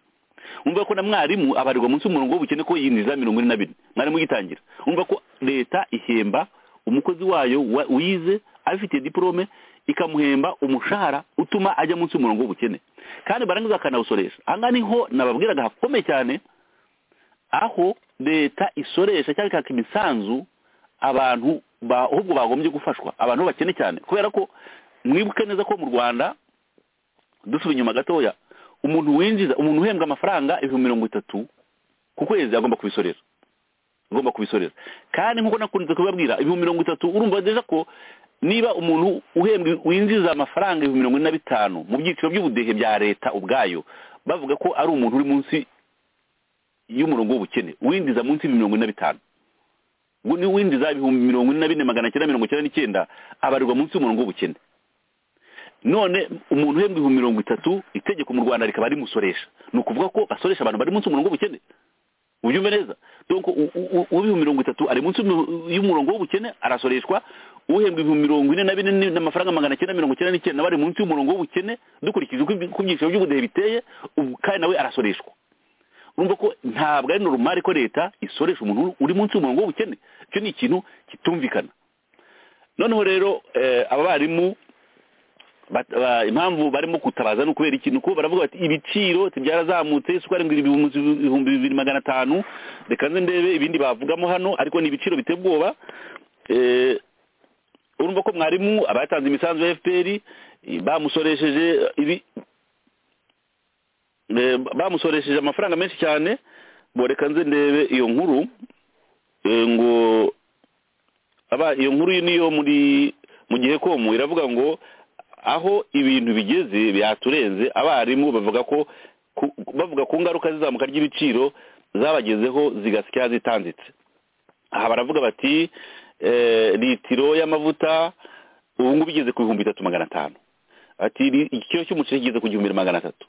umva ko na mwarimu abarirwa munsi y'umurongo w'ubukene ko yinjiza mirongo ine na bine mwarimu ugitangira umva ko leta ihemba umukozi wayo wa- wize abifitiye diporome ikamuhemba umushahara utuma ajya munsi y'umurongo w'ubukene kandi barangiza bakanawusoresha ahangaha niho nababwiraga hakomeye cyane aho leta isoresha cyangwa ikaka imisanzu abantu ba- ahubwo bagombye gufashwa abantu bakene cyane kubera ko mwibuke neza ko mu rwanda dusubira inyuma gatoya umuntu winjiza umuntu uhembwa amafaranga ibihumbi mirongo itatu ku kwezi agomba kubisorera agomba kubisorera kandi nk'uko nakunze kubabwira ibihumbi mirongo itatu urumva neza ko niba umuntu uhembwa winjiza amafaranga ibihumbi mirongo ine na bitanu mu byiciro by'ubudehe bya leta ubwayo bavuga ko ari umuntu uri munsi y'umurongo w'ubukene winjiza munsi y'ibihumbi mirongo ine na bitanu ngo ni winjiza ibihumbi mirongo ine na bine magana cyenda mirongo cyenda n'icyenda abarirwa munsi y'umurongo w'ubukene none umuntu uhembwa ibihumbi mirongo itatu itegeko mu rwanda rikaba rimusoresha ni ukuvuga ko basoresha abantu bari munsi y'umurongo w'ubukene ubyumve neza donc u- u- u- uw'ibihumbi mirongo itatu ari munsi y'umu- y'umurongo w'ubukene arasoreshwa uhembwa ibihumbi mirongo ine na bine ni- n'amafaranga magana cyenda mirongo cyenda n'icyenda nawe ari munsi y'umurongo w'ubukene dukurikije uko ibi- uko ibyiciro by'ubudehe biteye ubu kandi nawe arasoreshwa urumva ko ntabwo ari normal ko leta isoresha umuntu uri munsi y'umurongo w'ubukene icyo ni ikintu kitumvikana noneho rero eh, abarimu bat- ba- impamvu barimo gutabaza ni ukubera ikintu kuko baravuga bati ibiciro byarazamutse isukari ngo iri ibihumbi- ibihumbi bibiri magana atanu reka nze ndebe ibindi bavugamo hano ariko ni ibiciro biteye ubwoba Eh, urumva ko mwarimu aba yatanze imisanzu ya fpr bamusoresheje ibi eh, bamusoresheje amafaranga menshi cyane bo reka nze ndebe iyo nkuru eh, ngo aba iyo nkuru niyo muri mu gihe komu iravuga ngo aho ibintu bigeze byaturenze abarimu bavuga ko ku- bavuga ku ngaruka z'izamuka ry'ibiciro zabagezeho zigasya zitanditse aha baravuga bati eh, litiro y'amavuta ubu ngubu igeze ku bihumbi bitatu magana atanu ati "Ni- ikiro cy'umuceri kigeze ku gihumbi na magana atatu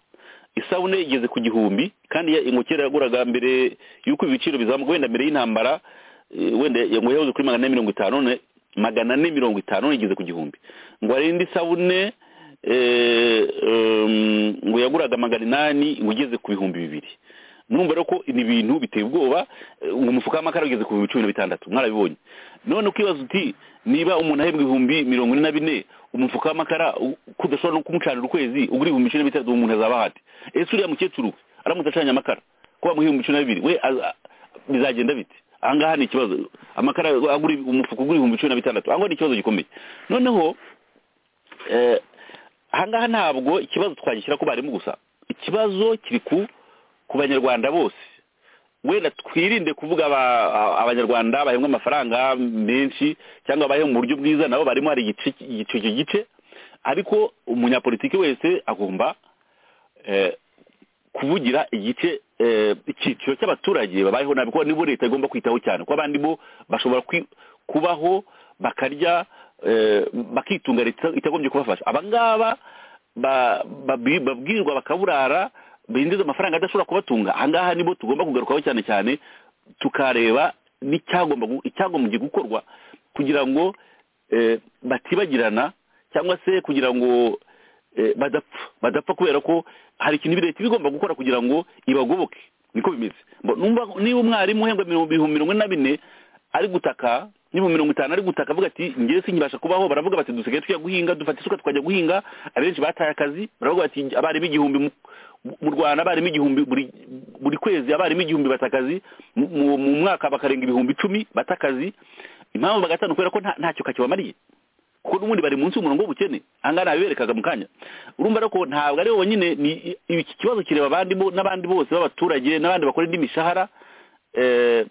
isabune igeze ku gihumbi kandi ya- umukera yaguraga mbere y'uko ibiciro bizamuka wenda mbere y'intambara eh, wenda ngo yahoze kuri magana ane mirongo itanu none magana ane mirongo itanu none igeze ku gihumbi ngo hari indi sabune eh, em, ngo yaguraga magana inani ngo igeze ku bihumbi bibiri numva rero ko ni ibintu biteye ubwoba eh, ngo umufuka w'amakara ugeze ku bihumbi cumi na bitandatu mwarabibonye none ukibaza uti niba umuntu ahembwa ibihumbi mirongo ine na bine umufuka w'amakara u- ko udashobora no kumucanira ukwezi ugura ibihumbi cumi na bitandatu uwo muntu azaba ahate ese uriya mukecuru aramutse acanye amakara ko bamuha ibihumbi cumi na bibiri we aza- bizagenda bite ahangaha ni ikibazo amakara agura umufuka ugura ibihumbi cumi na bitandatu ahangaha ni ikibazo gikomeye noneho eh, ahangaha ntabwo ikibazo twagishyira ku barimu gusa ikibazo kiri ku ku banyarwanda bose wenda twirinde kuvuga aba- a- abanyarwanda bahembwa amafaranga menshi cyangwa bahembwa mu buryo bwiza nabo barimo hari igice icyo gice ariko umunyapolitiki wese agomba eh, kuvugira igice eh, icyiciro cy'abaturage babayeho nabi kuko nibo leta igomba kwitaho cyane kuko abandi bo bashobora kwi- kubaho bakarya eh, bakitunga leta itagombye kubafasha abangaba ba- babi- babwirwa bakaburara binjiza amafaranga adashobora kubatunga ahangaha nibo tugomba kugarukaho cyane cyane tukareba n'icyagomba gu- icyagombye gukorwa kugira ngo eh, batibagirana cyangwa se kugira ngo eh, badapfa badapfa kubera ko hari ikintu leta iba igomba gukora kugira ngo ibagoboke niko bimeze Mbo- numva- niba umwarimu uhembwa mirongo- ibihumbi mirongo ine na bine ari gutaka n'ibihumbi mirongo itanu ari gutaka avuga ati ngewe sinkibasha kubaho baravuga bati dusigaye tujya guhinga dufata isuka tukajya guhinga abenshi bataye akazi baravuga bati abarimu igihumbi mu- mu rwanda abarimu igihumbi buri buri kwezi abarimu igihumbi bata akazi mu- mu mu mwaka bakarenga ibihumbi icumi bata akazi impamvu bagatanu kubera ko nta- ntacyo kakibamariye kuko n'ubundi bari munsi y'umurongo w'ubukene ahangaha nabiberekaga mu kanya urumva rero ko ntabwo ari bonyine ni iki kibazo kireba abandi bo- n'abandi bose b'abaturage n'abandi bakora indi mishahara eh,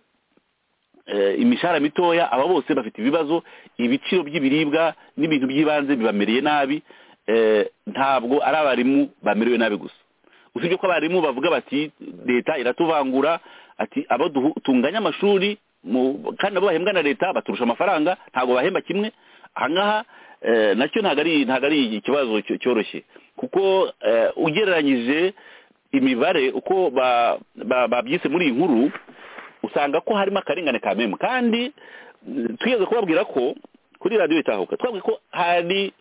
eh, imishahara mitoya aba bose bafite ibibazo ibiciro by'ibiribwa n'ibintu by'ibanze bibamereye nabi eh, ntabwo ari abarimu bamerewe nabi gusa usibye ko abarimu bavuga bati leta iratuvangura ati abo duhu- tunganya amashuri mu- kandi nabo bahembwa na leta baturusha amafaranga ntabwo bahemba kimwe ahangaha eh, nacyo ntabwo ari ntabwo ari ikibazo cyo- cyoroshye kuko eh, ugereranyije imibare uko ba- ba- babyise muri iyi nkuru usanga ko harimo akarengane ka memu kandi mm, twigeze kubabwira ko kuri radiyo itahuka twabwiye ko hari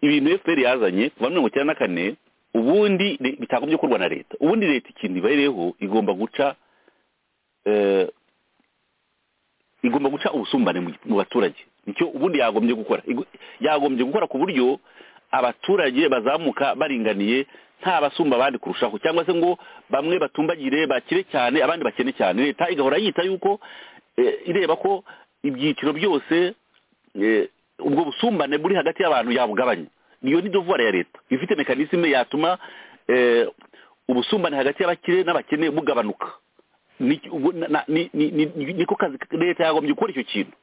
ibintu fpr yazanye kuva mirongo icyenda na kane ubundi le- bitagombye gukorwa na leta ubundi leta ikintu ibayereyeho igomba guca eh, igomba guca ubusumbane mu- mu baturage nicyo ubundi yagombye gukora Igu- yagombye gukora ku buryo abaturage bazamuka baringaniye nta basumba abandi kurushaho cyangwa se ngo bamwe batumbagire bakire cyane abandi bakene cyane leta igahora yita yuko eh, ireba ko ibyiciro byose eh, ubwo busumbane buri hagati y'abantu yabugabanya niyo ni dovuwari ya leta ifite mekanisme yatuma eh, ubusumbane hagati y'abakire n'abakene bugabanuka ni ubwo na- na- ni- ni- ni- ni- niko kazi leta yagombye gukora icyo kintu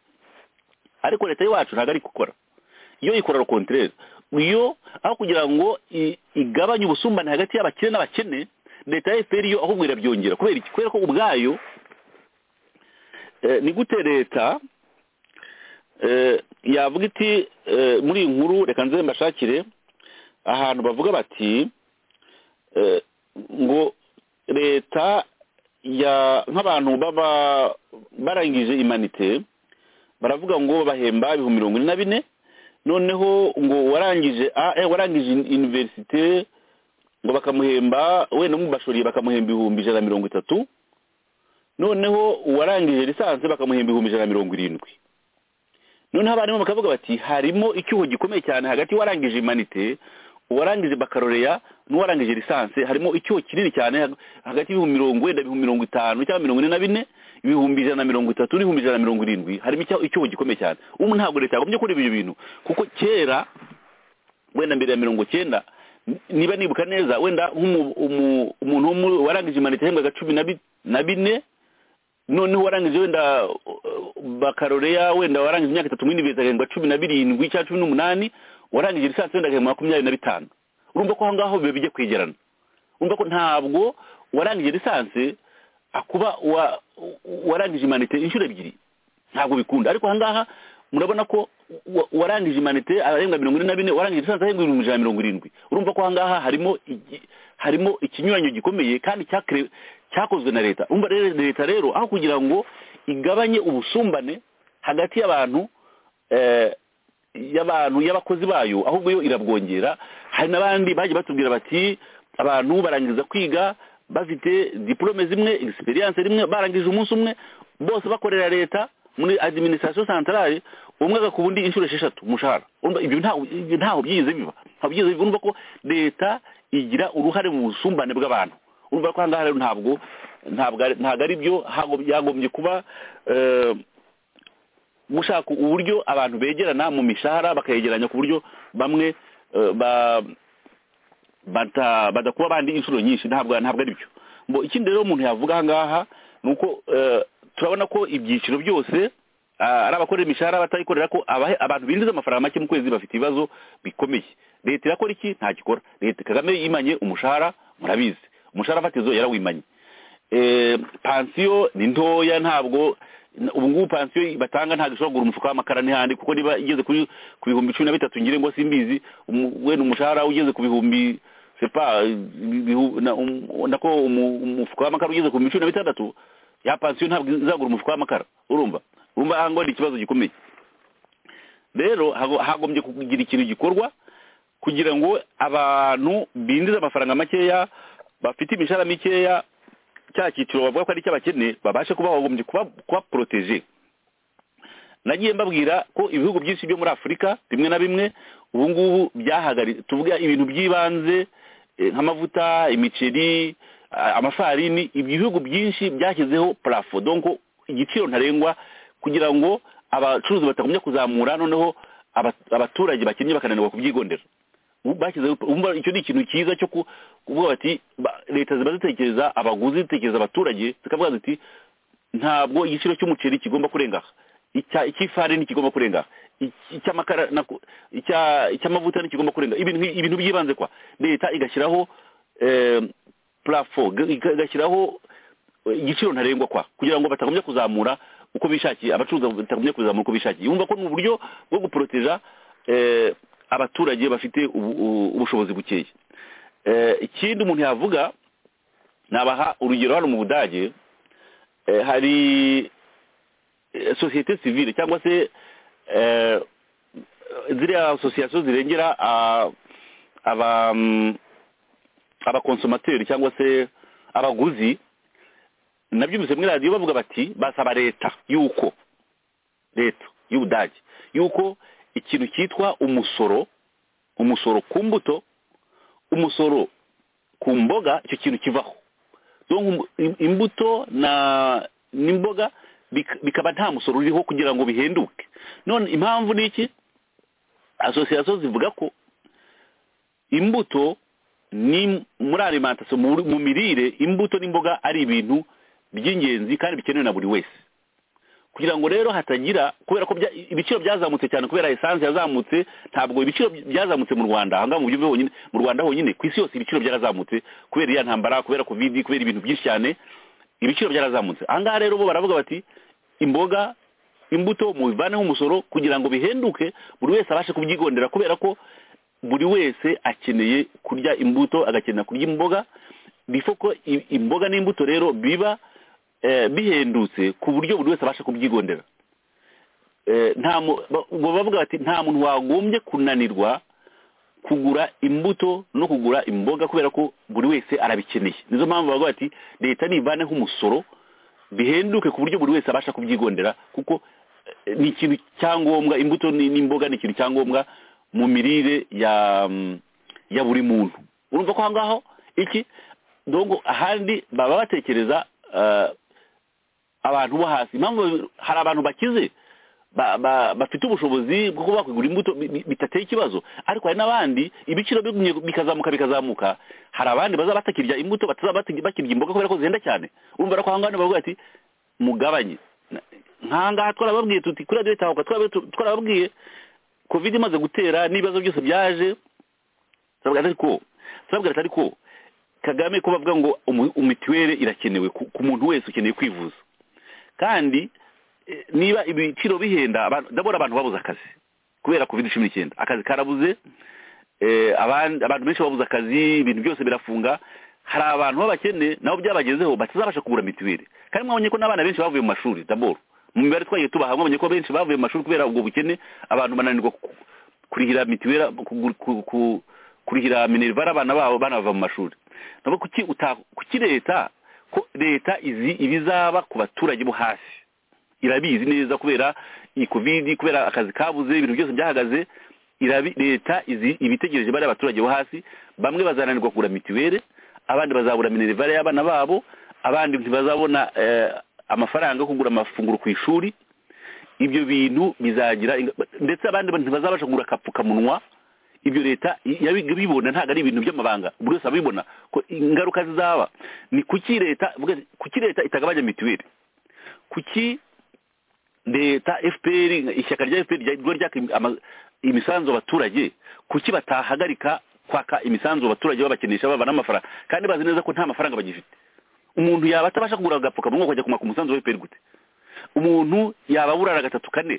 ariko leta y'iwacu ntabwo ari gukora iyo ikora rokontereri iyo aho kugira ngo i- igabanye ubusumbane hagati y'abakire n'abakene leta ya fpr yo ahubwo irabyongera kubera iki kubera ko ubwayo eh, ni gute leta eh, yavuga iti eh, muri iyi nkuru reka nze mbashakire ahantu bavuga bati eh, ngo leta ya nk'abantu baba barangije imanite baravuga ngo bahemba ibihumbi mirongo ine na bine noneho ngo warangije a eh, warangije universite ngo bakamuhemba wenda mubashoriye bakamuhemba ibihumbi ijana na mirongo itatu noneho uwarangije lisansi bakamuhemba ibihumbi ijana na mirongo irindwi noneho abarimu bakavuga bati harimo icyuho gikomeye cyane hagati y'uwarangije imanite uwarangije bakaroreya n'uwarangije lisansi harimo icyuho kinini cyane hag- hagati y'ibihumbi mirongo wenda ibihumbi mirongo itanu cyangwa mirongo ine na bine ibihumbi ijana na mirongo itatu n'ibihumbi ijana na mirongo irindwi harimo icya- icyuho gikomeye cyane ubu ntabwo leta yagombye kureba ibyo bintu kuko kera wenda mbere ya mirongo icyenda n- niba nibuka neza wenda nk'umu- umu- umuntu wo muri- warangije imanite yahembwaga cumi na bi- na bine noneho warangije wenda uh, bakaroreya wenda warangije imyaka itatu muri university agahembwa cumi na birindwi cyangwa cumi n'umunani warangije lisansi wenda agahembwa makumyabiri na bitanu urumva ko aho ngaho biba bijya kwegerana urumva ko ntabwo warangije lisansi akuba wa- warangije imanite inshuro ebyiri ntabwo bikunda ariko aha ngaha murabona ko wa- warangije imanite arahembwa mirongo ine na bine warangije lisansi ahembwa ibihumbi ijana na mirongo irindwi urumva ko aha ngaha harimo igi- harimo ikinyuranyo gikomeye kandi cyakre- cyakozwe na leta urumva rero leta rero aho kugira ngo igabanye ubusumbane hagati y'abantu eh, y'abantu y'abakozi bayo ahubwo yo irabwongera hari n'abandi bagiye batubwira bati abantu barangiza kwiga bafite diporome zimwe egisperiyanse rimwe barangije umunsi umwe bose bakorera leta muri adiminisitirasiyo santarari umwe agakuba undi inshuro esheshatu umushahara Urumva ibyo ntaho ibyo ntaho byize biba ntabwo byize biba urumva ko leta igira uruhare mu busumbane bw'abantu urumva ko aha ngaha rero ntabwo ntabwo ari- ntabwo ari byo hago- byagombye kuba eh, gushaka uburyo abantu begerana mu mishahara bakayegeranya ku buryo bamwe eh, ba- bata- badakuba abandi inshuro nyinshi ntabwo ntabwo ari byo ngo ikindi rero umuntu yavuga aha ngaha ni uko eh, turabona ko ibyiciro byose ah, ari abakorera imishahara abatayikorera ko abahe- abantu binjiza amafaranga make mu kwezi bafite ibibazo bikomeye leta irakora iki nta gikora leta kagame yimanye umushahara murabizi umushahara fatizo yarawimanye Eh, pansiyo ni ntoya ntabwo n- ubu ngubu pansiyo batanga ntabwo ishobora kugura umufuka w'amakara n'ihandi kuko niba igeze kuri- ku bihumbi cumi na bitatu ngire ngo simbizi umu- wenda umushahara ugeze ku bihumbi sepa ibihu- na- um- nako umu- umufuka w'amakara ugeze ku bihumbi cumi na bitandatu ya pansiyo ntabwo izagura umufuka w'amakara urumva urumva aha ngo ni ikibazo gikomeye rero hago- hagombye kugira ikintu gikorwa kugira ngo abantu binjize amafaranga makeya bafite imishahara mikeya cya cyiciro bavuga ko ari cy'abakene babashe kuba bagombye kuba kuba poroteje nagiye mbabwira ko ibihugu byinshi byo muri afurika bimwe na bimwe ubu ngubu byahagaritse tuvuga ibintu by'ibanze eh, nk'amavuta imiceri a- amafarini ibyo bihugu byinshi byashyizeho parafo donko igiciro ntarengwa kugira ngo abacuruzi batagumya kuzamura noneho aba- abaturage bakennye bakananirwa kubyigondera ubu bashyizeho umva icyo ni ikintu cyiza cyo ku- kuvuga bati ba- leta ziba zitekereza abaguzi zitekereza abaturage zikavuga ziti ntabwo igiciro cy'umuceri kigomba kurenga aha icya- icy'ifarini kigomba kurenga aha iki- icy'amakara nako- icya- icy'amavuta ntikigomba kurenga ibintu nki- ibintu byibanze kwa leta igashyiraho eh, plafo g- iga- igashyiraho eh, igiciro ntarengwa kwa kugira ngo batagombye kuzamura uko bishakiye abacuruzi batagombye kuzamura uko bishakiye yumva ko ni uburyo bwo guporoteja eh, abaturage bafite ubu- ubu- ubushobozi bukeya Eh, ikindi umuntu yavuga nabaha urugero hano mu budage eh, hari eh, sosiyete sivile cyangwa se eh, ziriya asosiyasiyo zirengera ah, aba mm, abakonsomateri cyangwa se abaguzi nabyumvise muri radiyo bavuga bati basaba leta yuko leta y'ubudage yuko ikintu cyitwa umusoro umusoro ku mbuto umusoro ku mboga icyo kintu kivaho Donc, im- imbuto na n'imboga bik- bikaba nta musoro uriho kugira ngo bihenduke none impamvu ni iki asosiyasiyo zivuga ko imbuto ni muri alimantasiyo mu mu mirire imbuto n'imboga ari ibintu by'ingenzi kandi bikenewe na buri wese kugira ngo rero hatagira kubera ko bya- ibiciro byazamutse cyane kubera esanse yazamutse ntabwo ibiciro byazamutse mu rwanda ahangaha mu byumve honyine mu rwanda honyine ku isi yose ibiciro byarazamutse kubera iya ntambara kubera kovidi kubera ibintu byinshi cyane ibiciro byarazamutse ahangaha rero bo baravuga bati imboga imbuto mubivaneho umusoro kugira ngo bihenduke buri wese abashe kubyigondera kubera ko buri wese akeneye kurya imbuto agakenera kurya imboga bifo ko i- imboga n'imbuto rero biba eh, bihendutse ku buryo buri wese abasha kubyigondera Eh, nta mu- ba- ubwo bavuga bati nta muntu wagombye kunanirwa kugura imbuto no kugura imboga kubera ko buri wese arabikeneye nizo mpamvu bavuga bati leta nivaneho umusoro bihenduke ku buryo buri wese abasha kubyigondera kuko eh, ni ikintu cyangombwa imbuto ni- n'imboga ni ikintu cyangombwa mu mirire ya mm, ya buri muntu urumva ko aho ngaho iki dongo ahandi baba batekereza eh, abantu bo hasi impamvu hari abantu bakize ba- ba- bafite ubushobozi bwo kuba bakigura imbuto bi- bi- bitateye ikibazo ariko hari n'abandi ibiciro bigumye bikazamuka bikazamuka hari abandi bazaba batakirya imbuto batazaba bati- bakirya imboga kubera ko zihenda cyane urumva ko ahangaha bavuga ati mugabanye nk'ahangaha twarababwiye tuti kuri radiyo leta twababwiye covid imaze gutera n'ibibazo byose byaje turabwira ariko turabwira ariko kagame kuba avuga ngo umituweli irakenewe ku muntu wese ukeneye kwivuza kandi niba ibiciro bihenda ndabona abantu babuze akazi kubera covid cumi n'icyenda akazi karabuze abantu benshi babuze akazi ibintu byose birafunga hari abantu b'abakene nabo byabagezeho batazabasha kugura mituweli kandi mwabonye ko n'abana benshi bavuye mu mashuri daboro mu mibare twagiye tubaha mwabonye ko benshi bavuye mu mashuri kubera ubwo bukene abantu bananirwa kurihira mituweli kurihira minerivare abana babo banava mu mashuri ntabwo kuki leta ko leta izi ibizaba ku baturage bo hasi irabizi neza kubera iyi kovidi kubera akazi kabuze ibintu byose byahagaze leta izi ibitegereje bari abaturage bo hasi bamwe bazananirwa kugura mituweli abandi bazabura minerivare y'abana babo abandi ntibazabona amafaranga yo kugura amafunguro ku ishuri ibyo bintu bizagira ndetse abandi ntibazabasha kugura akapfukamunwa ibyo leta yabibona ntabwo ari ibintu by'amabanga buri wese abibona ko ingaruka zizaba ni kuki leta kuki leta itagabanya mituweli kuki leta fpr ishyaka rya fpr riba ryaka imisanzu abaturage kuki batahagarika kwaka imisanzu abaturage babakenesha baba n'amafaranga kandi bazi neza ko nta mafaranga bagifite umuntu yaba atabasha kugura agapfukamunwa ukajya kumaka umusanzu wa fpr gute umuntu yaba aburara gatatu kane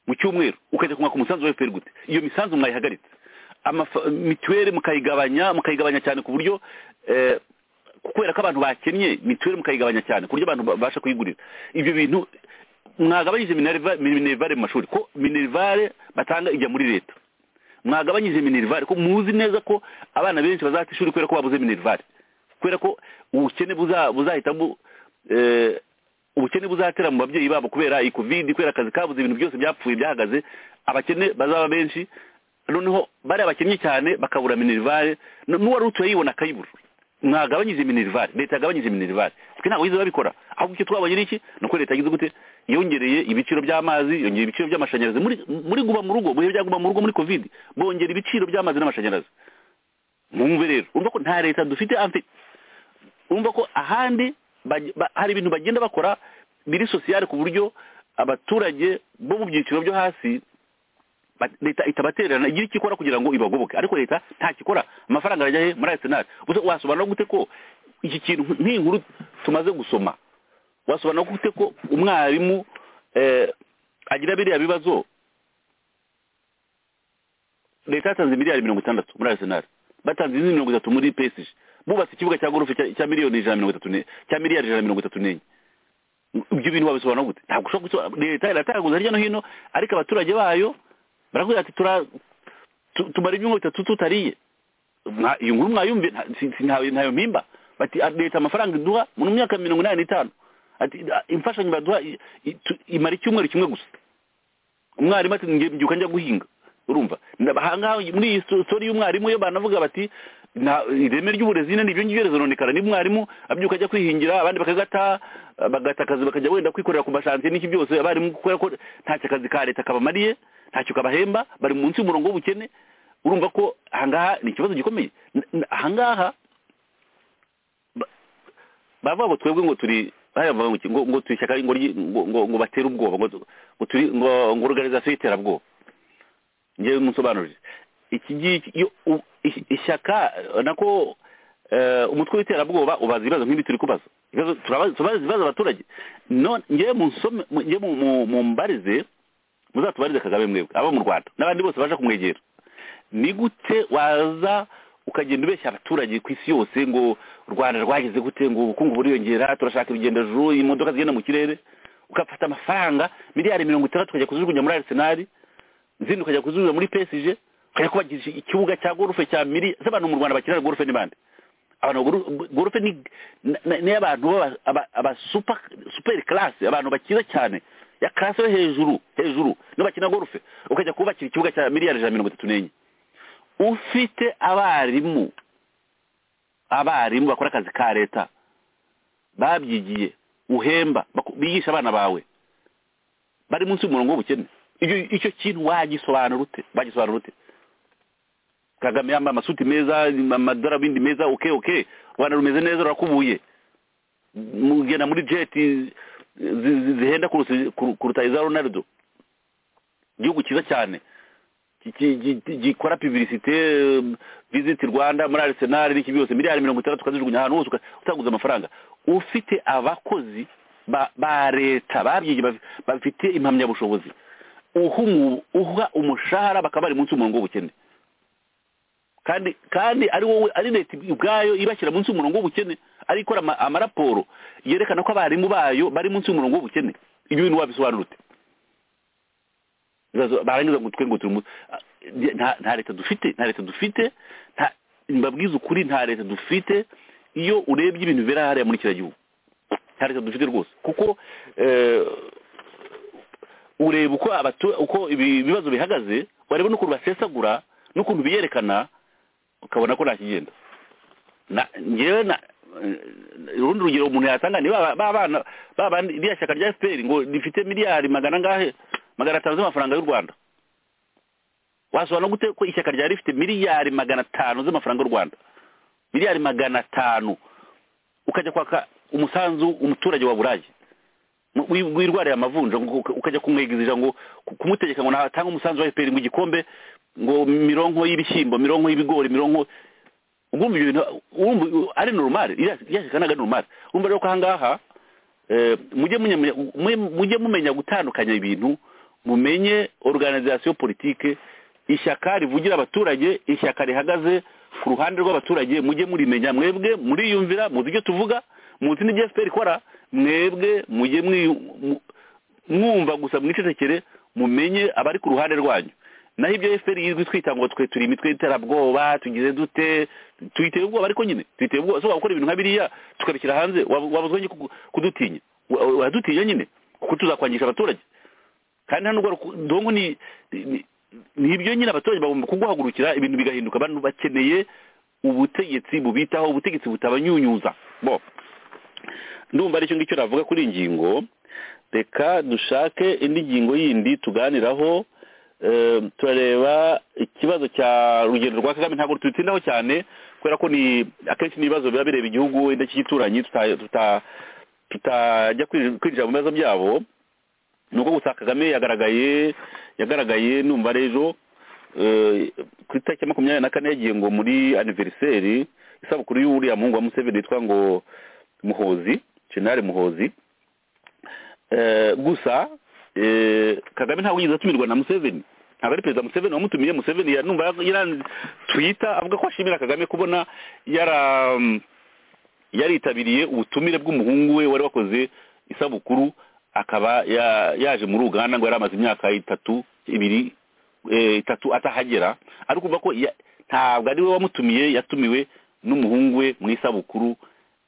mu cyumweru ukajya kumaka umusanzu wa fpr gute iyo misanzu mwayihagaritse mituweli mukayigabanya mukayigabanya cyane ku buryo kubera ko abantu bakennye mituweli mukayigabanya cyane ku buryo abantu babasha kuyigurira ibyo bintu mwagabanyije minerivare mu mashuri ko minerivare batanga ijya muri leta mwagabanyije minerivare ko muzi neza ko abana benshi bazata ishuri kubera ko babuze minerivare kubera ko ubukene buzahitamo ubukene buzatera mu babyeyi babo kubera iyi kovidi kubera akazi kabuze ibintu byose byapfuye byahagaze abakene bazaba benshi noneho bariya bakinnyi cyane bakabura minerivare n'uwari utuye yibona akayibura mwagabanyije minerivare leta yagabanyije minerivare twe ntabwo yize babikora ahubwo icyo twabonye ni iki ni uko leta yagize gute yongereye ibiciro by'amazi yongera ibiciro by'amashanyarazi muri guba mu rugo mu bihe bya guba mu rugo muri kovide bongera ibiciro by'amazi n'amashanyarazi mwumve rero urumva ko nta leta dufite amfe urumva ko ahandi hari ibintu bagenda bakora biri sosiyale ku buryo abaturage bo mu byiciro byo hasi leta itabatererana igira icyo ikora kugira ngo ibagoboke ariko leta ntakikora amafaranga arajya he muri arisenali wasobanura gute ko iki kintu nk'inkuru tumaze gusoma wasobanura gute ko umwarimu agira biriya bibazo leta yatanze miliyari mirongo itandatu muri arisenali batanze izindi mirongo itatu muri pesije bubatse ikibuga cya gorofe cya miliyoni ijana mirongo itatu cya miliyari ijana mirongo itatu n'enye ibyo bintu wabisobanura gute ntabwo ushobora gusobanura leta iratanguza hirya no hino ariko abaturage bayo barakubwira ati tumara ibyumba bitatu tutariye iyo nkuru mwayumve ntayo mpimba bati leta amafaranga iduha mu myaka mirongo inani n'itanu imfashanyo baduha imara icyumweru kimwe gusa umwarimu ati mbyuka njya guhinga urumva ahangaha muri iyi sitori y'umwarimu yo banavuga bati ireme ry'uburezi nyine ibyo ngibyo rizononekara niba umwarimu abyuka ajya kwihingira abandi bakagata bagata akazi bakajya wenda kwikorera ku mashansiye n'iki byose abarimu kubera ko ntacyo akazi ka leta kabamariye ntacyo kabahemba bari munsi y'umurongo w'ubukene urumva ko ahangaha ni ikibazo gikomeye ahangaha bavuga ngo twebwe ngo turi ngo turi ishyaka ngo batere ubwoba ngo turi ngo ngo organizasiyo y'iterabwoba ngewe musobanurire iki ngiki ishyaka nako umutwe w'iterabwoba ubaza ibibazo nk'ibi turi kubaza turabaza ibibazo abaturage ngewe mumbarize muzatubarize kagame mwebwe abo mu rwanda n'abandi bose baje kumwegera ni gute waza ukagenda ubeshya abaturage ku isi yose ngo u rwanda rwageze gute ngo ubukungu buriyongera turashaka ibigendajuru imodoka zigenda mu kirere ugafata amafaranga miliyari mirongo itandatu ukajya kuzijugunya muri arisenali izindi ukajya kuzijugunya muri pesije ukajya kubagisha ikibuga cya gorufe cya miri z'abantu mu rwanda bakinira gorufe n'ibandi abantu gorufe ni abantu aba superi karasi abantu bakiza cyane ya karasi yo hejuru hejuru niba bakina gorufe ukajya kubakira ikibuga cya miliyari ijana mirongo itatu n'enye ufite abarimu abarimu bakora akazi ka leta babyigiye uhemba bigisha abana bawe bari munsi y'umurongo w'ubukene icyo kintu wagisobanura ute wagisobanura ute kagame yambaye amasuti meza amadorabindi meza oke oke rwanda rumeze neza rurakubuye mugenda muri jeti zihenda kuruta iza ronaldo igihugu cyiza cyane ki- ki- gikora pivirisite visiti rwanda muri arisenali n'iki byose miliyari mirongo itandatu ukazijugunya ahantu hose uka- utaguze amafaranga ufite abakozi ba ba leta babyigiye bafi- bafite impamyabushobozi uha umu- uha umushahara bakaba bari munsi y'umurongo w'ubukene kandi kandi ari wowe ari leta ubwayo ibashyira munsi y'umurongo w'ubukene ari ikora ama- amaraporo yerekana ko abarimu bayo bari munsi y'umurongo w'ubukene ibyo bintu wabisobanura ute Ibibazo- barangiza ngo twe ngo turi mu- nta nta leta dufite nta leta dufite nta mbabwiza ukuri nta leta dufite iyo urebye ibintu bibera hariya muri kiriya gihugu nta leta dufite rwose kuko eh, ureba uko abatu- uko ibi bibazo bihagaze wareba n'ukuntu basesagura n'ukuntu biyerekana ukabona ko ntakigenda na njyewe na eh, urundi rugero umuntu yatanga ni ba ba bana ba bandi iriya shyaka rya FPR ngo rifite miliyari magana angahe magana atanu z'amafaranga y'u Rwanda wasobanura gute ko ishyaka rya rifite miliyari magana atanu z'amafaranga y'u Rwanda miliyari magana atanu ukajya kwaka umusanzu umuturage wa burayi Mu- wi- wirwarira amavunja ngo uka- ukajya kumwegizija ngo ku- kumutegeka ngo natange umusanzu wa FPR ngo igikombe ngo mironko y'ibishyimbo mironko y'ibigori mironko ugumva ibyo bintu urumva ari normal yashika naga normal urumva rero ko ahangaha eh, mujye munyamenya- mwe- mujye mumenya gutandukanya ibintu mumenye organisation politique ishyaka rivugira abaturage ishyaka rihagaze ku ruhande rw'abaturage mujye murimenya mwebwe muriyumvira muzi ibyo tuvuga muzi n'ibyo FPR ikora mwebwe mujye mwiyu- mu- mwumva gusa mwicecekere mumenye abari ku ruhande rwanyu naho ibyo FPR yizwi twita ngo twe turi imitwe y'iterabwoba tugize dute tuyiteye ubwoba ariko nyine tuyiteye ubwoba so wakora ibintu nka biriya tukabishyira hanze wabuzwe nyine kugu- kudutinya Wa- wadutinya nyine kuko tuzakwangisha abaturage kandi hano ubwo ndongo ni ni- ni ibyo nyine abaturage bagomba kuguhagurukira ibintu bigahinduka abantu bakeneye ubutegetsi bubitaho ubutegetsi butabanyunyuza bo ndumva aricyo ngicyo navuga kuri iyi ngingo reka dushake indi ngingo yindi tuganiraho eh, turareba ikibazo cya rugendo rwa kagame ntabwo tubitindaho cyane kubera ko ni akenshi n'ibibazo biba bireba igihugu indashyikituranyi tuta- tuta- tutajya kwinjira kwinjira mu bibazo byabo ni uko gusa kagame yagaragaye yagaragaye numva rejo eh, ku itariki ya makumyabiri na kane yagiye ngo muri aniveriseri isabukuru y'uriya muhungu wa museveni yitwa ngo muhozi jenerali muhozi Eh, gusa eh, kagame ntabwo yigeze atumirwa na museveni ntabwo ari perezida museveni wamutumiye museveni ya- numva yara- twita avuga ko ashimira kagame kubona yara mm, yaritabiriye ubutumire bw'umuhungu we wari wakoze isabukuru akaba ya- yaje muri uganda ngo yari amaze imyaka itatu ibiri eh, itatu atahagera ariko uvuga ko ya- ntabwo ari we wamutumiye yatumiwe n'umuhungu we mu isabukuru